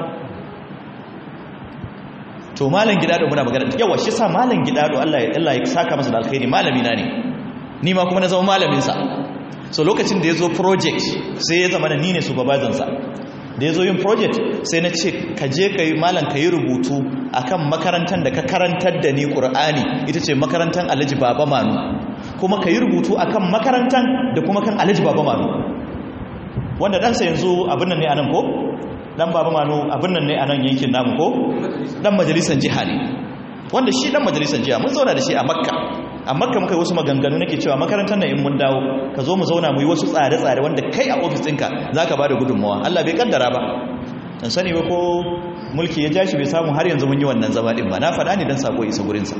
to malam gidado muna magana yawa shi sa malam gidado Allah ya Allah ya saka masa da alkhairi malami na ne ni ma kuma na zama malamin sa so lokacin da yazo project sai ya zama ni ne supervisor sa da ya zo yin project sai na ce ka je ka yi malam ka yi rubutu a kan makarantar da ka karantar da ni ƙur'ani ita ce makarantar alhaji baba manu kuma ka yi rubutu a kan makarantar da kuma kan alhaji baba manu wanda ɗansa yanzu abin nan ne a nan ko ɗan baba manu abin nan ne a nan yankin namu ko ɗan majalisar jiha ne wanda shi ɗan majalisar jiha mun zauna da shi a makka a makka muka yi wasu maganganu nake cewa makarantar nan in mun dawo ka zo mu zauna mu yi wasu tsare-tsare wanda kai a ofis ɗinka za ka ba da gudunmawa Allah bai kaddara ba dan sani ba ko mulki ya jashi bai samu har yanzu mun yi wannan zama ɗin ba na faɗa ne don sako isa gurinsa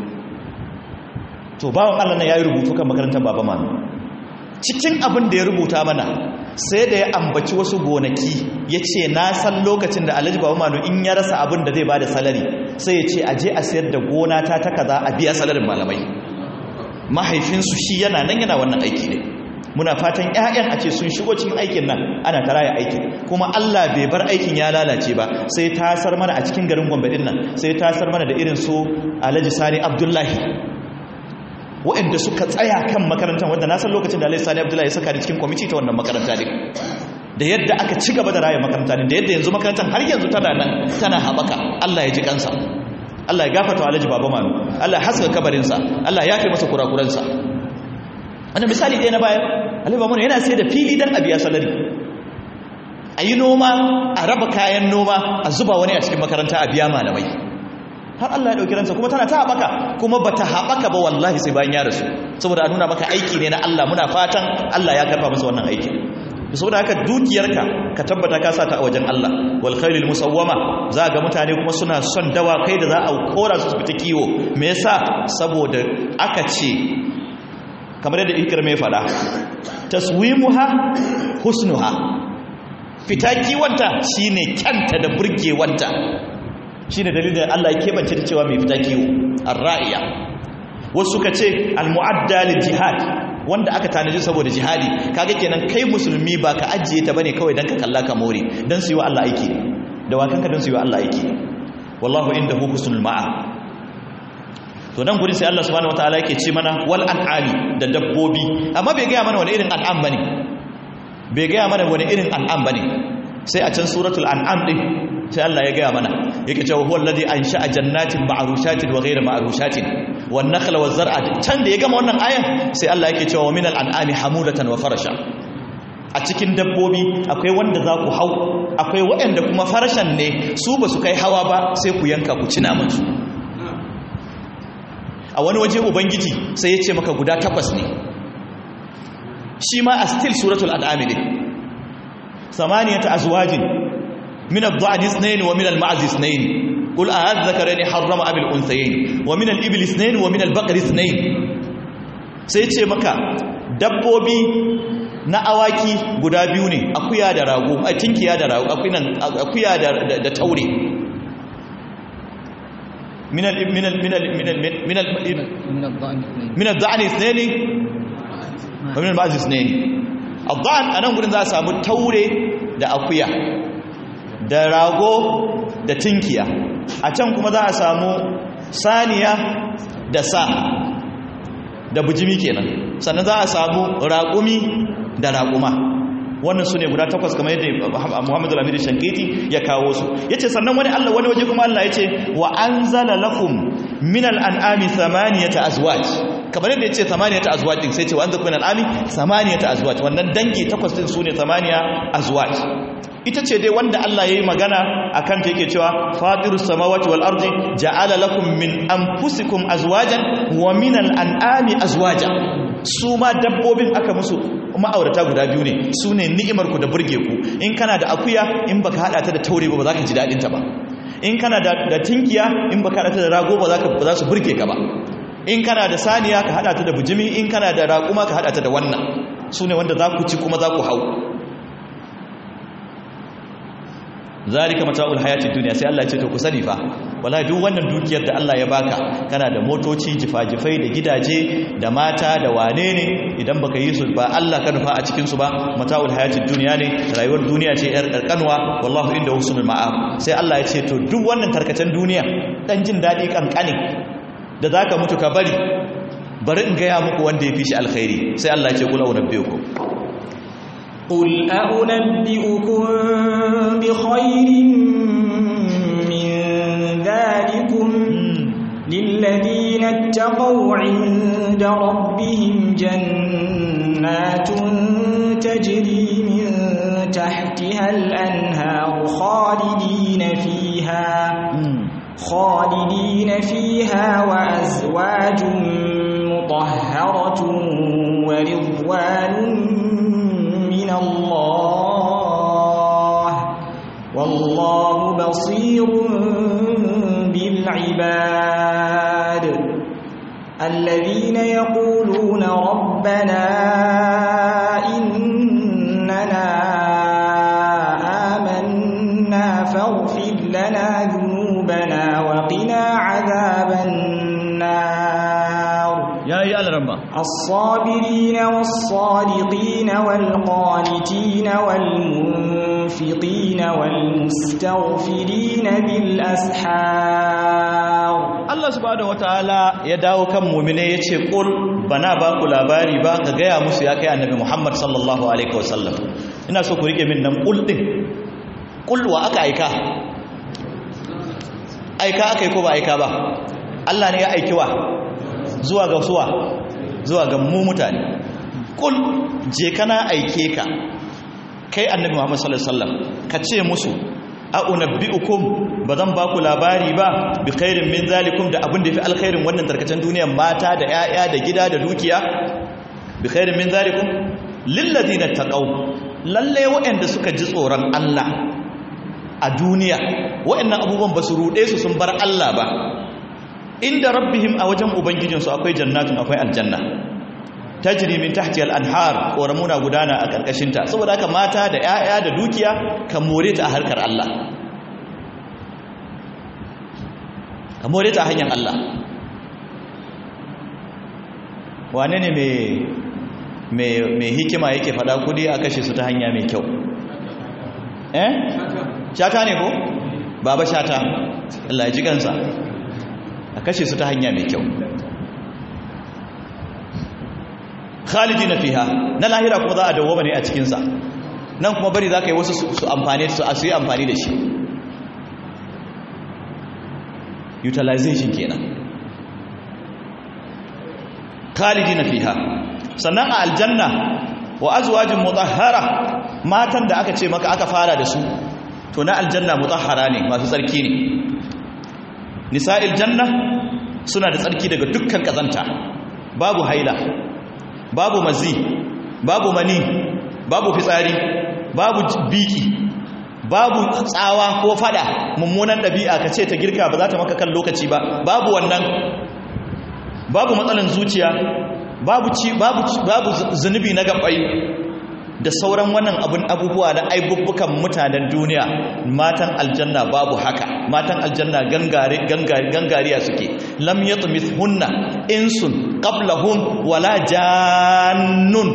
to bawan Allah nan ya yi rubutu kan makarantar baba manu cikin abin da ya rubuta mana sai da ya ambaci wasu gonaki ya ce na san lokacin da alhaji baba manu in ya rasa abin da zai ba da salari sai ya ce a je a sayar da gona ta ta kaza a biya salarin malamai mahaifinsu shi yana nan yana wannan aiki ne muna fatan ƴaƴan a ce sun shigo cikin aikin nan ana ta raya aikin kuma Allah bai bar aikin ya lalace ba sai tasar mana a cikin garin Gombe din nan sai tasar mana da irin su Alhaji Sani Abdullahi waɗanda suka tsaya kan makarantar wanda na san lokacin da Alhaji Sani Abdullahi ya saka ni cikin kwamiti ta wannan makaranta din da yadda aka ci gaba da raya makaranta din da yadda yanzu makarantar har yanzu tana nan tana haɓaka Allah ya ji kansa Allah ya gafarta wa Alhaji Baba Manu Allah ya haska kabarinsa Allah ya kai masa kurakuransa wannan misali ɗaya na bayan Alhaji Baba Manu yana sai da fili dan a biya salari a yi noma a raba kayan noma a zuba wani a cikin makaranta a biya malamai har Allah ya ɗauki ransa kuma tana ta haɓaka kuma ba ta haɓaka ba wallahi sai bayan ya rasu saboda a nuna maka aiki ne na Allah muna fatan Allah ya karfa masa wannan aiki saboda haka dukiyarka ka tabbata ka sa ta a wajen Allah wal khairil musawwama za ga mutane kuma suna son dawa kai da za a kora su fita kiwo me yasa saboda aka ce kamar yadda ikir mai fada taswimuha husnuha fita kiwonta shine kyanta da burgewanta shine dalilin da Allah ya kebance ta cewa mai fita kiwo ar-ra'iya wasu suka ce al-mu'adda lil jihad wanda aka tanaji saboda jihadi kaga kenan kai musulmi ba ka ajiye ta bane kawai dan ka kalla ka more dan su yi wa Allah aiki da wakanka dan su yi wa Allah aiki wallahu indahu husnul ma'a to dan gurin sai Allah subhanahu wataala yake ce mana wal an'ami da dabbobi amma bai ga mana wani irin an'am bane bai ga mana wani irin an'am bane sai a can suratul an'am din sai Allah ya gaya mana yake cewa huwa alladhi ansha'a jannatin ma'rushatin wa ghayra ma'rushatin wan nakhla waz zar'a can da ya gama wannan ayan sai Allah yake cewa minal an'ami hamudatan wa farasha a cikin dabbobi akwai wanda za ku hau akwai waɗanda kuma farashan ne su ba su kai hawa ba sai ku yanka ku ci naman su a wani waje ubangiji sai ya ce maka guda takwas ne shi ma a still suratul an'ami ne samaniyata azwajin من الضعن اثنين ومن المعز اثنين قل أذكرني حرم أم الأنثيين ومن الإبل اثنين ومن البقر اثنين سيتشي مكا dabbobi na awaki guda biyu ne akuya da rago a tinkiya da rago akuya da taure minal minal minal minal minal minal da'ani ithnaini wa minal ma'az ithnaini ad-da'an anan gurin za a samu taure da akuya da rago da tinkiya a can kuma za a samu saniya da sa da bujimi kenan sannan za a samu raƙumi da raƙuma wannan su ne guda takwas kamar yadda muhammadu lamidi shankiti ya kawo su ya ce sannan wani allah wani waje kuma allah ya ce wa an zala lakum minal an'ami samaniyata azwaj kamar yadda ya ce samaniyata azwaj din sai ce wa an zala minal an'ami samaniyata azwaj wannan dangi takwas din su ne samaniya azwaj ita ce dai wanda Allah ya yi magana a kanta yake cewa fatirus samawati wal ardi ja'ala lakum min anfusikum azwajan wa min al'an'ami azwaja su ma dabbobin aka musu ma'aurata guda biyu ne su ne ni'imar ku da burge ku in kana da akuya in baka hada ta da taure ba ba za ka ji dadin ta ba in kana da tinkiya in baka hada ta da rago ba za su burge ka ba in kana da saniya ka hada ta da bujimi in kana da raƙuma ka hada ta da wannan su ne wanda za ku ci kuma za ku hau zalika mata'ul hayatid dunya sai Allah ya ce to ku sani fa wallahi duk wannan dukiyar da Allah ya baka kana da motoci jifajifai da gidaje da mata da wane ne idan baka yi su ba Allah ka nufa a cikin su ba mata'ul hayatid dunya ne rayuwar duniya ce yar karkanwa wallahu inda husnul ma'ab sai Allah ya ce to duk wannan tarkacen duniya dan jin dadi kankane da zaka mutu ka bari bari in ga ya muku wanda ya fi shi alkhairi sai Allah ya ce kula unabbiukum قل أنبئكم بخير من ذلكم للذين اتقوا عند ربهم جنات تجري من تحتها الأنهار خالدين فيها خالدين فيها وأزواج مطهرة ورضوان من الله والله بصير بالعباد الذين يقولون ربنا إننا آمنا فاغفر لنا ذنوبنا وقنا عذاب النار يا يا الرمى الصابرين والصادقين والقانتين والمنفقين والمستغفرين بالأسحار Allah subhanahu wataala ya dawo kan mu'mine yace qul bana ba ku labari ba ka gaya musu ya kai annabi Muhammad sallallahu alaihi wasallam ina so ku rike min nan qul din qul wa aka aika aika akai ko ba aika ba Allah ne ya aiki wa zuwa ga suwa zuwa ga mu mutane qul je kana aike ka kai annabi Muhammad sallallahu alaihi wasallam ka ce musu a unabbi'ukum ba zan ba ku labari ba bi khairin min zalikum da abin da fi alkhairin wannan tarkacen duniyar mata da 'ya'ya da gida da dukiya bi khairin min zalikum lil ladina taqaw lalle waɗanda suka ji tsoron Allah a duniya waɗannan abubuwan ba su rude su sun bar Allah ba inda rabbihim a wajen ubangijinsu akwai jannatun akwai aljanna tajri min tahti al-anhar koramuna gudana a karkashin ta saboda haka mata da 'ya'ya da dukiya kan more ta a harkar Allah ka more ta hanyar Allah wane ne mai hikima yake fada kudi a kashe su ta hanya mai kyau eh shata ne ko baba shata Allah ya ji kansa a kashe su ta hanya mai kyau khalidina fiha na lahira kuma za a dawo ne a cikinsa nan kuma bari za ka yi wasu su amfani su a su yi amfani da shi utilization kenan khalidina fiha sannan a aljanna wa azwajin mutahhara matan da aka ce maka aka fara da su to na aljanna mutahhara ne masu tsarki ne nisa'il janna suna da tsarki daga dukkan kazanta babu haila babu mazi babu mani babu fitsari babu biki babu tsawa ko fada mummunan ɗabi'a ka ce ta girka ba za ta maka kan lokaci ba babu wannan babu matsalan zuciya babu ci babu babu zunubi na gabai da sauran wannan abun abubuwa na aibubbukan mutanen duniya matan aljanna babu haka matan aljanna gangare gangare gangariya suke lam yatmithunna insun qablahum wala jannun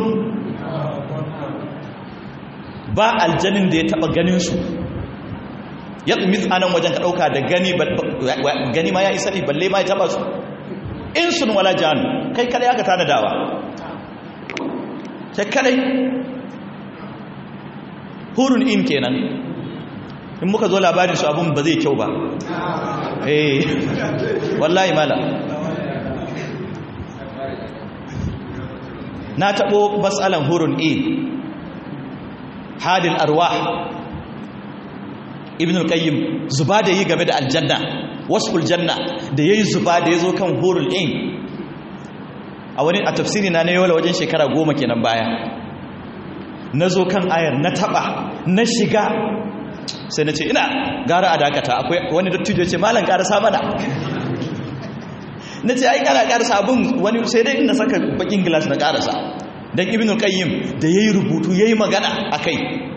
ba aljanin da ya taba ganin su yatmith anan wajen ka dauka da gani gani ma ya isa ne balle ma ya taba su insun wala jannu kai kada aka tana dawa sai kadai hurun in kenan in muka zo labarin su abun ba zai kyau ba eh wallahi mala na tabo matsalan hurun in hadil arwah ibn al-qayyim zuba da yi game da aljanna wasful janna da yayi zuba da yazo kan hurul in a wani a tafsiri na na yola wajen shekara goma kenan baya na zo kan ayar na taba na shiga sai na ce ina gara a dakata akwai wani dattijo ce malam karasa mana na ce ai kana karasa abin wani sai dai ina saka bakin gilas na karasa don ibn qayyim da yayi rubutu yayi magana akai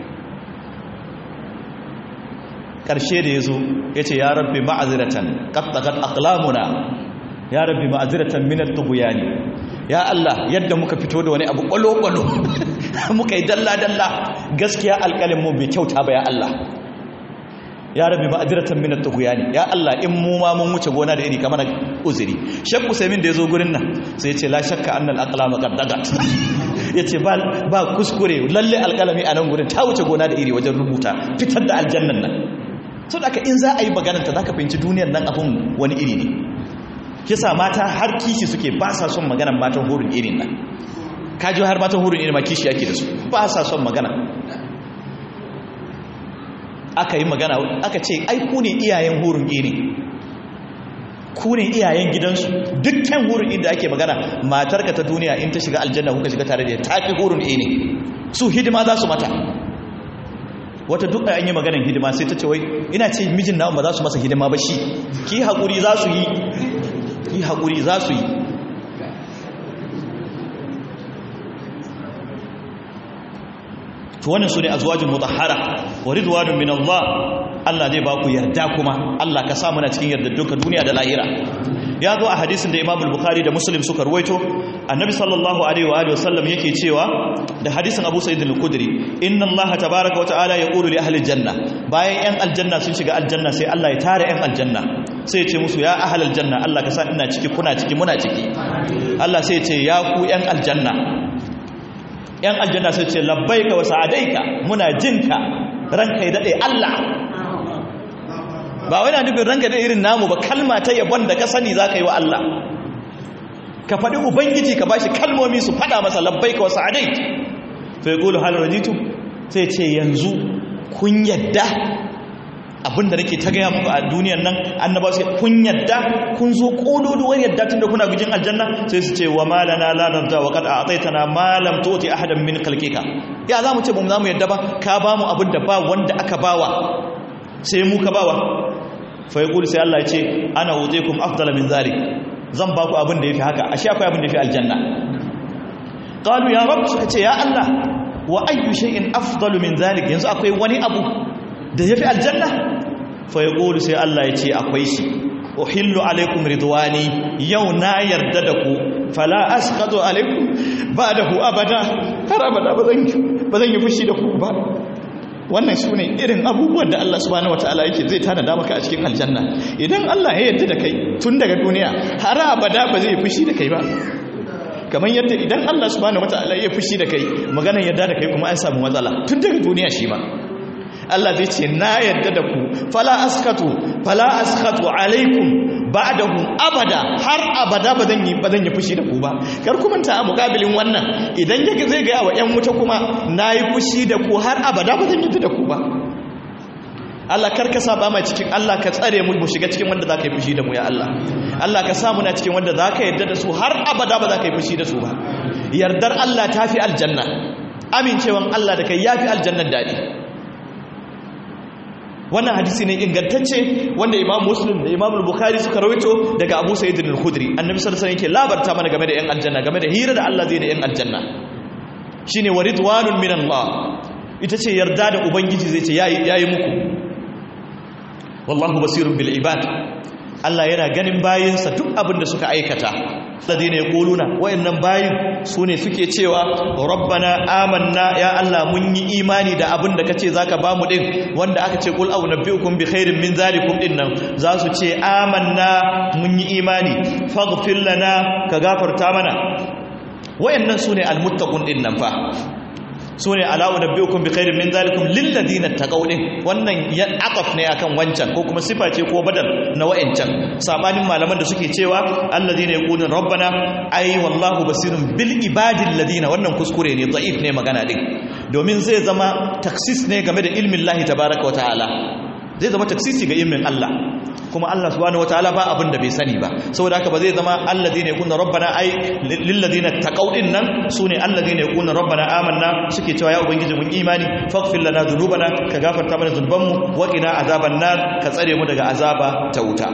karshe da yazo yace ya rabbi ma'azratan qad taqat aqlamuna ya rabbi ma'azratan min at-tughyani ya Allah yadda muka fito da wani abu kwalo-kwalo muka yi dalla-dalla gaskiya alƙalin mu bai kyauta ba ya Allah ya rabbi ma'azratan min at-tughyani ya Allah in mu ma mun wuce gona da iri kamar uzuri shakku saimin da yazo gurin nan sai ya ce la shakka annal aqlama qad dagat yace ba ba kuskure lalle alƙalami a nan gurin ta wuce gona da iri wajen rubuta fitar da aljannan nan so da in za a yi magananta za ka fahimci duniyar nan abin wani iri ne kisa mata har kishi suke ba sa son maganan matan hurin irin nan kaji har matan hurin irin ma kishi ake da su ba sa son magana aka yi magana aka ce ai ku ne iyayen hurin irin ku ne iyayen gidansu dukkan hurin inda ake magana matarka ta duniya in ta shiga aljanna kuka shiga tare da ta fi hurin irin su hidima za su mata wata duk an yi maganin hidima sai ta ce wai ina ce mijin na ba za su masa hidima ba shi ki haƙuri za su yi ki haƙuri za su yi to wannan su ne azwajin mutahhara wa ridwanun min Allah Allah zai ba ku yarda kuma Allah ka sa muna cikin yarda duka duniya da lahira ya zo a hadisin da Imam Bukhari da Muslim suka ruwaito annabi sallallahu alaihi wa alihi wasallam yake cewa da hadisin Abu Sa'id al-Khudri inna Allah tabaaraka wa ta'ala yaqulu li ahli janna bayan yan aljanna sun shiga aljanna sai Allah ya tare yan aljanna sai ya ce musu ya ahli aljanna Allah ka sa ina ciki kuna ciki muna ciki Allah sai ya ce ya ku yan aljanna yan aljanna sai ya ce labbaika wa sa'adaika muna jinka ranka ya dade Allah ba wai na nufin ranka da irin namu ba kalma ta yabon da ka sani za ka yi wa Allah ka faɗi ubangiji ka bashi kalmomi su faɗa masa labbai ka wasu adai to ya ƙulu halar rajitu sai ce yanzu kun yadda abinda nake ta gaya muku a duniyan nan annaba su kun yadda kun zo ƙododuwar yadda tun da kuna gujin aljanna sai su ce wa malana la narda wa qad a'taytana ma lam tu'ti ahadan min khalqika ya za mu ce ba mu za mu yadda ba ka ba mu abin da ba wanda aka bawa sai mu ka bawa fa yaqulu sai Allah ya ce ana wuzikum afdala min zalik zan ba ku abin da yafi haka ashe akwai abin da yafi aljanna qalu ya rabb suka ce ya Allah wa ayyu shay'in afdalu min zalik yanzu akwai wani abu da yafi aljanna fa yaqulu sai Allah ya ce akwai shi uhillu alaikum ridwani yau na yarda da ku fala asqatu alaikum ba'dahu abada har abada ba zan yi fushi da ku ba wannan su ne irin abubuwan da Allah subhanahu wataala yake zai tanada maka a cikin aljanna idan Allah ya yarda da kai tun daga duniya har abada ba zai fushi da kai ba kamar yadda idan Allah subhanahu wataala ya fushi da kai maganar yarda da kai kuma an samu matsala tun daga duniya shi ma Allah zai ce na yarda da ku fala askatu fala askatu alaikum ba'dahu abada har abada ba zan yi ba zan yi fushi da ku ba kar ku manta a mukabilin wannan idan yake zai ga wa ƴan wuta kuma nayi fushi da ku har abada ba zan yi da ku ba Allah kar ka saba mai cikin Allah ka tsare mu mu shiga cikin wanda zaka yi fushi da mu ya Allah Allah ka sa mu na cikin wanda zaka yarda da su har abada ba zaka yi fushi da su ba yardar Allah tafi aljanna amincewan Allah da kai yafi aljannan dadi wannan hadisi ne ingantacce wanda imam muslim da imam bukhari suka rawaito daga abu sa'id al-khudri annabi sallallahu alaihi wasallam yake labarta mana game da yan aljanna game da hira da Allah zai da yan aljanna shine waridwanun min Allah ita ce yarda da ubangiji zai ce yayi yayi muku wallahu basirun bil ibad Allah yana ganin bayinsa duk abin da suka aikata ladina yaquluna wayannan bayin sune suke cewa rabbana amanna ya Allah mun yi imani da abin da kace zaka bamu din wanda aka ce qul a'unabbiukum bi khairin min zalikum din nan za su ce amanna mun yi imani faghfir lana ka gafarta mana wayannan sune almuttaqun din nan fa sune ala unabbiukum bi khairin min zalikum lil ladina taqaw din wannan ya aqaf ne akan wancan ko kuma sifa ce ko badal na wayancan sabanin malaman da suke cewa alladina yaqulun rabbana ay wallahu basirun bil ibadil ladina wannan kuskure ne da'if ne magana din domin zai zama taksis ne game da ilmin Allah tabaaraka wa ta'ala zai zama taksisi ga ilmin Allah kuma Allah subhanahu wataala ba abin da bai sani ba saboda haka ba zai zama alladhina yakuna rabbana ai lil ladina taqaw din nan sune alladhina yakuna rabbana amanna suke cewa ya ubangiji mun imani faghfir lana dhunubana ka gafarta mana zunubanmu wa qina azaban nar ka tsare mu daga azaba ta wuta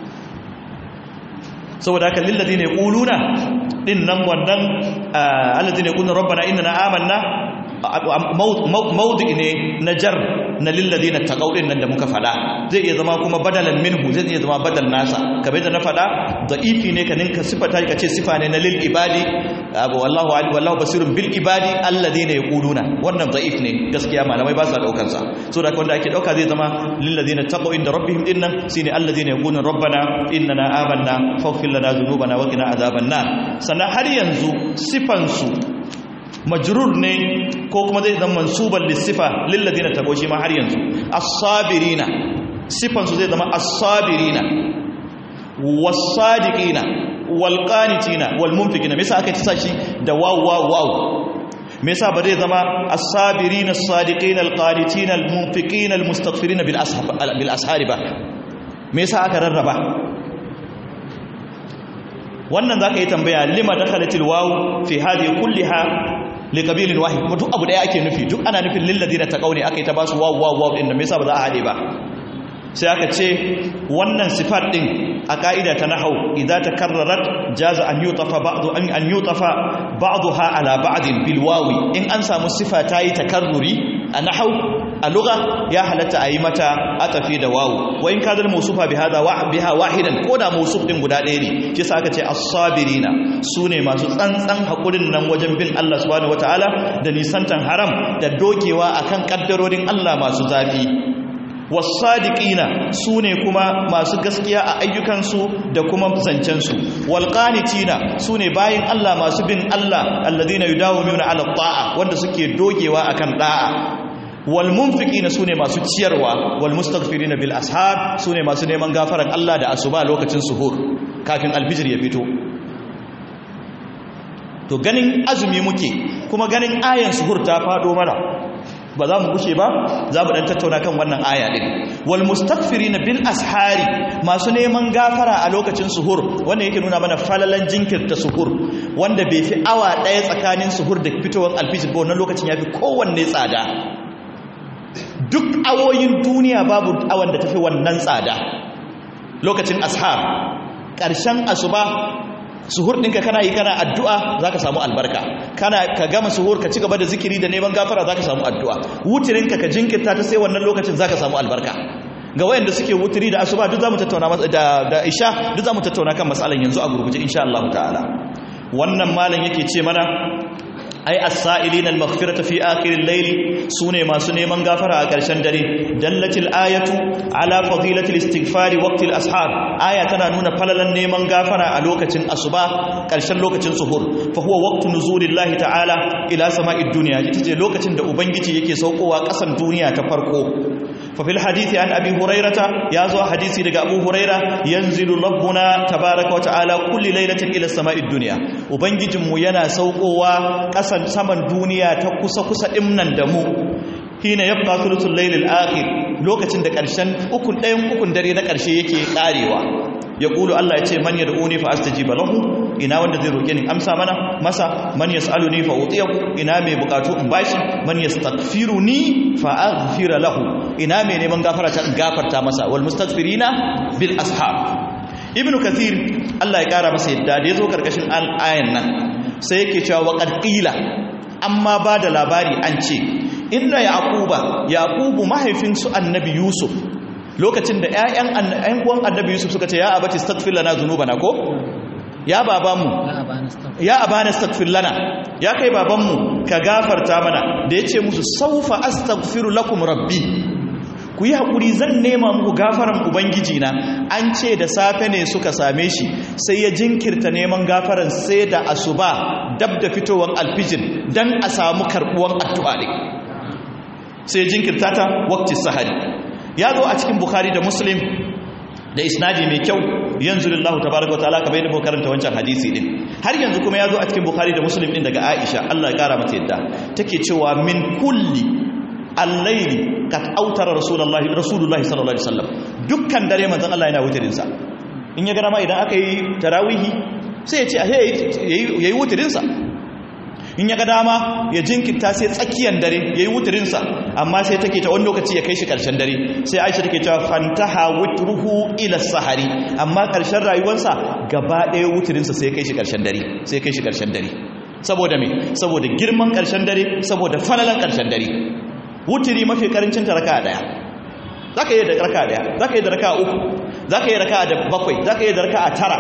saboda haka lil ladina yaquluna din nan wannan alladhina yakuna rabbana innana amanna mawdi ne na jar na lilladina taqaw din nan da muka fada zai iya zama kuma badalan minhu zai iya zama badal nasa kamar da na fada da'ifi ne ka ninka sifata ka ce sifa ne na lil ibadi wallahu wallahu basirun bil ibadi alladina yaquluna wannan da'if ne gaskiya malamai ba sa daukar sa so da wanda ake dauka zai zama lilladina taqaw inda rabbihim dinnan shine alladina yaquluna rabbana innana amanna faghfir lana dhunubana wa qina adhaban nar sannan har yanzu sifan su majrur ne ko kuma zai zama mansuban lissifa lilladina tabo shi ma har yanzu as-sabirina sifan su zai zama as-sabirina was-sadiqina wal-qanitina wal-munfiqina me yasa aka tsa shi da waw waw waw me yasa ba zai zama as-sabirina as-sadiqina al-qanitina al-munfiqina al-mustaghfirina bil ashab bil ashari ba me yasa aka rarraba wannan zaka yi tambaya lima dakhalatil waw fi hadhihi kulliha liqabilin wahid kuma duk abu daya ake nufi duk ana nufin lil ladina taqawni akai ta basu waw waw waw din da me yasa ba za a hade ba sai aka ce wannan sifat din a ka'ida ta nahau idza takarrarat jaza an yutafa ba'du an an yutafa ba'daha ala ba'din bil wawi in an samu sifa tayi takarruri a nahau a lugha ya halatta ayi mata atafi da wawu wa in kadal mawsufa bi hada wa biha wahidan ko da mawsuf din guda ɗaya ne shi sa aka ce as-sabirina sune masu tsantsan hakurin nan wajen bin Allah subhanahu wataala da nisantan haram da dokewa akan kaddarorin Allah masu zafi wasadiqina sune kuma masu gaskiya a ayyukansu da kuma zancensu walqanitina sune bayin Allah masu bin Allah alladhina yudawimuna ala ta'a wanda suke dogewa akan da'a wal munfiqina sune masu ciyarwa wal mustaghfirina bil ashab sune masu neman gafaran Allah da asuba lokacin suhur kafin alfijir ya fito to ganin azumi muke kuma ganin ayan suhur ta fado mana ba za mu gushe ba za mu dan tattauna kan wannan aya din wal mustaghfirina bil ashari masu neman gafara a lokacin suhur wanda yake nuna mana falalan jinkirta suhur wanda bai fi awa daya tsakanin suhur da fitowar alfijir ba wannan lokacin yafi kowanne tsada duk awoyin duniya babu awan da tafi wannan tsada lokacin ashar ƙarshen asuba suhur ɗinka kana yi kana addu'a za ka samu albarka kana ka gama suhur ka ci gaba da zikiri da neman gafara za ka samu addu'a wutirinka ka jinkirta ta sai wannan lokacin za ka samu albarka ga wayanda suke wutiri da asuba duk za mu tattauna da, da isha duk za mu tattauna kan matsalan yanzu a gurguje insha Allah ta'ala wannan malam yake ce mana ai as-sa'ilina al-maghfirata fi akhir al-layl sune masu neman gafara a ƙarshen dare dallatil ayatu ala fadilati al-istighfar waqti al-ashar aya tana nuna falalan neman gafara a lokacin asuba ƙarshen lokacin suhur fa huwa waqtu nuzulillahi ta'ala ila sama'id dunya ita ce lokacin da ubangiji yake saukowa ƙasan duniya ta farko ففي الحديث عن أبي هريرة يازو حديثي لك أبو هريرة ينزل ربنا تبارك وتعالى كل ليلة إلى السماء الدنيا وبنجي مينا سوقوا قسن سمن دنيا تقص قص إمنا دمو حين يبقى ثلث الليل الآخر lokacin da ƙarshen ukun ɗayan ukun dare na ƙarshe yake ƙarewa ya ƙulu Allah ya ce man ya da'uni fa astajiba lahu ina wanda zai roƙe ni amsa mana masa man yas'aluni fa utiyahu ina mai bukatu in bashi man yastaghfiruni fa aghfira lahu ina mai neman gafara ta gafarta masa wal mustaghfirina bil ashab ibnu kathir Allah ya kara masa yadda da yazo karkashin ayan nan sai yake cewa wa qad qila amma ba da labari an ce inna yaquba yaqubu mahaifin su annabi yusuf lokacin da ƴaƴan ƴan uwan annabi yusuf suka ce ya abati astaghfir lana dhunubana ko ya babanmu ya abana astaghfir lana ya kai babanmu ka gafarta mana da yace musu saufa astaghfiru lakum rabbi ku yi hakuri zan nema muku gafaran ubangiji na an ce da safe ne suka same shi sai ya jinkirta neman gafaran sai da asuba dab da fitowar alfijir dan a samu karbuwan addu'a ne sai jinkirta ta waqti sahari ya zo a cikin bukhari da muslim da isnadi mai kyau yanzu lillahu tabaraka wataala kamar yadda muka karanta wancan hadisi din har yanzu kuma ya zo a cikin bukhari da muslim din daga aisha Allah ya kara mata yadda take cewa min kulli al-layli kad autara rasulullahi rasulullahi sallallahu alaihi wasallam dukkan dare manzon Allah yana wutirinsa in ya gana ma idan aka yi tarawihi sai ya ce a yayi wutirinsa in ya ga dama ya jinkirta sai tsakiyar dare ya yi wutirinsa amma sai take ta wani lokaci ya kai shi ƙarshen dare sai aisha take cewa fantaha wutruhu ila sahari amma ƙarshen rayuwarsa gaba ɗaya wutirinsa sai kai shi ƙarshen dare sai kai shi ƙarshen dare saboda me saboda girman ƙarshen dare saboda falalan ƙarshen dare wutiri mafi karancin ta raka ɗaya zaka yi da raka ɗaya zaka yi da raka uku zaka yi raka da bakwai zaka yi da raka tara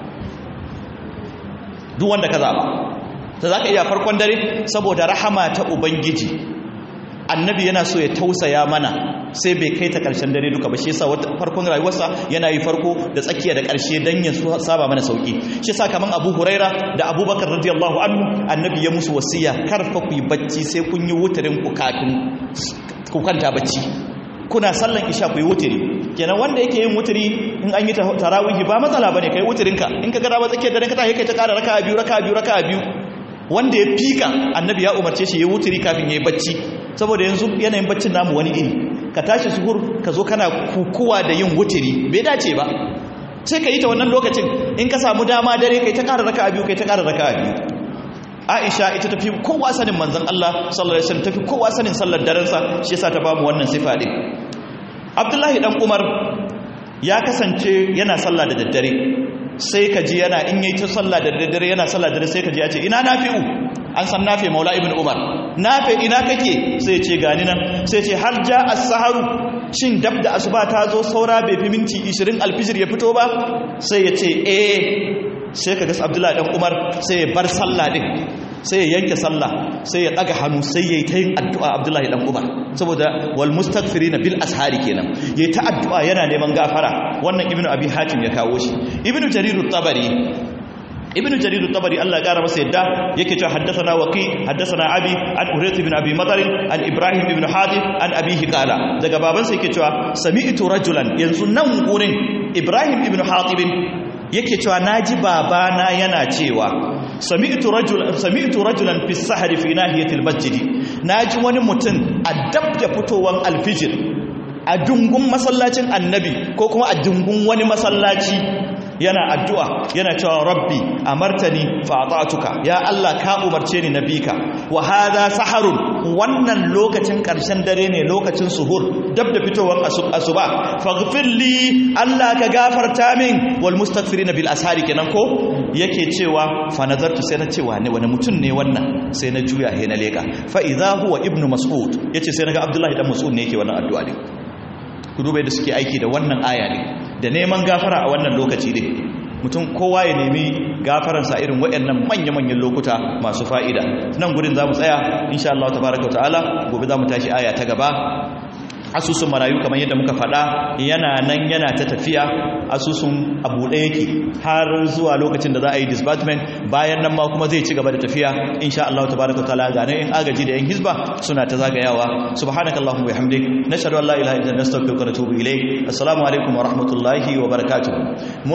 duk wanda ka zaba ta za ka iya farkon dare saboda rahama ta ubangiji annabi yana so ya tausaya mana sai bai kai ta ƙarshen dare duka ba shi yasa farkon rayuwarsa yana yi farko da tsakiya da ƙarshe dan ya saba mana sauki shi yasa kaman Abu Huraira da Abubakar radiyallahu anhu annabi ya musu wasiya karfa ku yi bacci sai kun yi wutarin ku kafin ku kwanta bacci kuna sallan isha ku yi wutiri kenan wanda yake yin wutiri in an yi tarawihi ba matsala bane kai wutirinka in ka ga ba tsakiyar dare ka ta kai ta ƙara raka'a biyu raka'a biyu raka'a biyu wanda ya fika annabi ya umarce shi ya wuturi kafin ya yi bacci saboda yanzu yanayin baccin namu wani iri ka tashi suhur ka zo kana kukuwa da yin wuturi bai dace ba sai ka yi ta wannan lokacin in ka samu dama dare kai ta ƙara raka a biyu kai ta ƙara raka a biyu aisha ita tafi kowa sanin manzon Allah sallallahu alaihi wasallam tafi kowa sanin sallar darensa shi yasa ta bamu wannan sifa din Abdullahi dan Umar ya kasance yana sallah da daddare sai ka ji yana in yi ta sallah da daddare yana sallah da sai ka ji ya ce ina nafi'u an san nafi maula ibn umar nafi ina kake sai ce gani nan sai ce har ja as-saharu shin dab da asuba ta zo saura bai fi minti 20 alfijir ya fito ba sai ya ce eh sai ka ga abdullahi dan umar sai ya bar sallah din sai ya yanke sallah sai ya daga hannu sai ya yi ta yin addu'a abdullahi dan umar saboda wal mustaghfirina bil ashari kenan yayi ta addu'a yana neman gafara wannan ibnu abi hatim ya kawo shi ibnu jarir at-tabari ibnu jarir at-tabari Allah ya kara masa yadda yake cewa haddathana waqi haddathana abi an urayth ibn abi madar an ibrahim ibn hadid an abihi qala daga babansa yake cewa sami'tu rajulan yanzu nan gurin ibrahim ibn hatib yake cewa naji babana yana cewa sami'tu rajulan sami'tu rajulan fi sahri fi nahiyatil masjid naji wani mutum a dab da fitowan alfijir a dungun masallacin annabi ko kuma a dungun wani masallaci yana addu'a yana cewa rabbi amartani fa ata'tuka ya Allah ka umarce ni nabika wa hadha saharun wannan lokacin karshen dare ne lokacin suhur dab da fitowan asuba faghfir li Allah ka gafarta min wal mustaghfirina bil ashari kenan ko yake cewa fa nazartu sai na cewa ne wani mutum ne wannan sai na juya he na leka fa idza huwa ibnu mas'ud yace sai naga abdullahi dan mas'ud ne yake wannan addu'a ne ku duba da suke aiki da wannan aya ne da neman gafara a wannan lokaci ne mutum kowa ya nemi gafaransa irin waɗannan manya-manyan lokuta masu fa'ida nan gudun za mu tsaya insha Allah tabaraka wa ta'ala gobe za mu tashi aya ta gaba asusun marayu kamar yadda muka faɗa yana nan yana ta tafiya asusun abu ɗaya yake har zuwa lokacin da za a yi disbursement bayan nan ma kuma zai ci gaba da tafiya insha Allah tabaraka ta'ala ga nan in agaji da yan hizba suna ta zagayawa subhanakallahumma wa bihamdik nashhadu an la ilaha illa anta nastaghfiruka wa natubu ilayk assalamu alaikum wa rahmatullahi wa barakatuh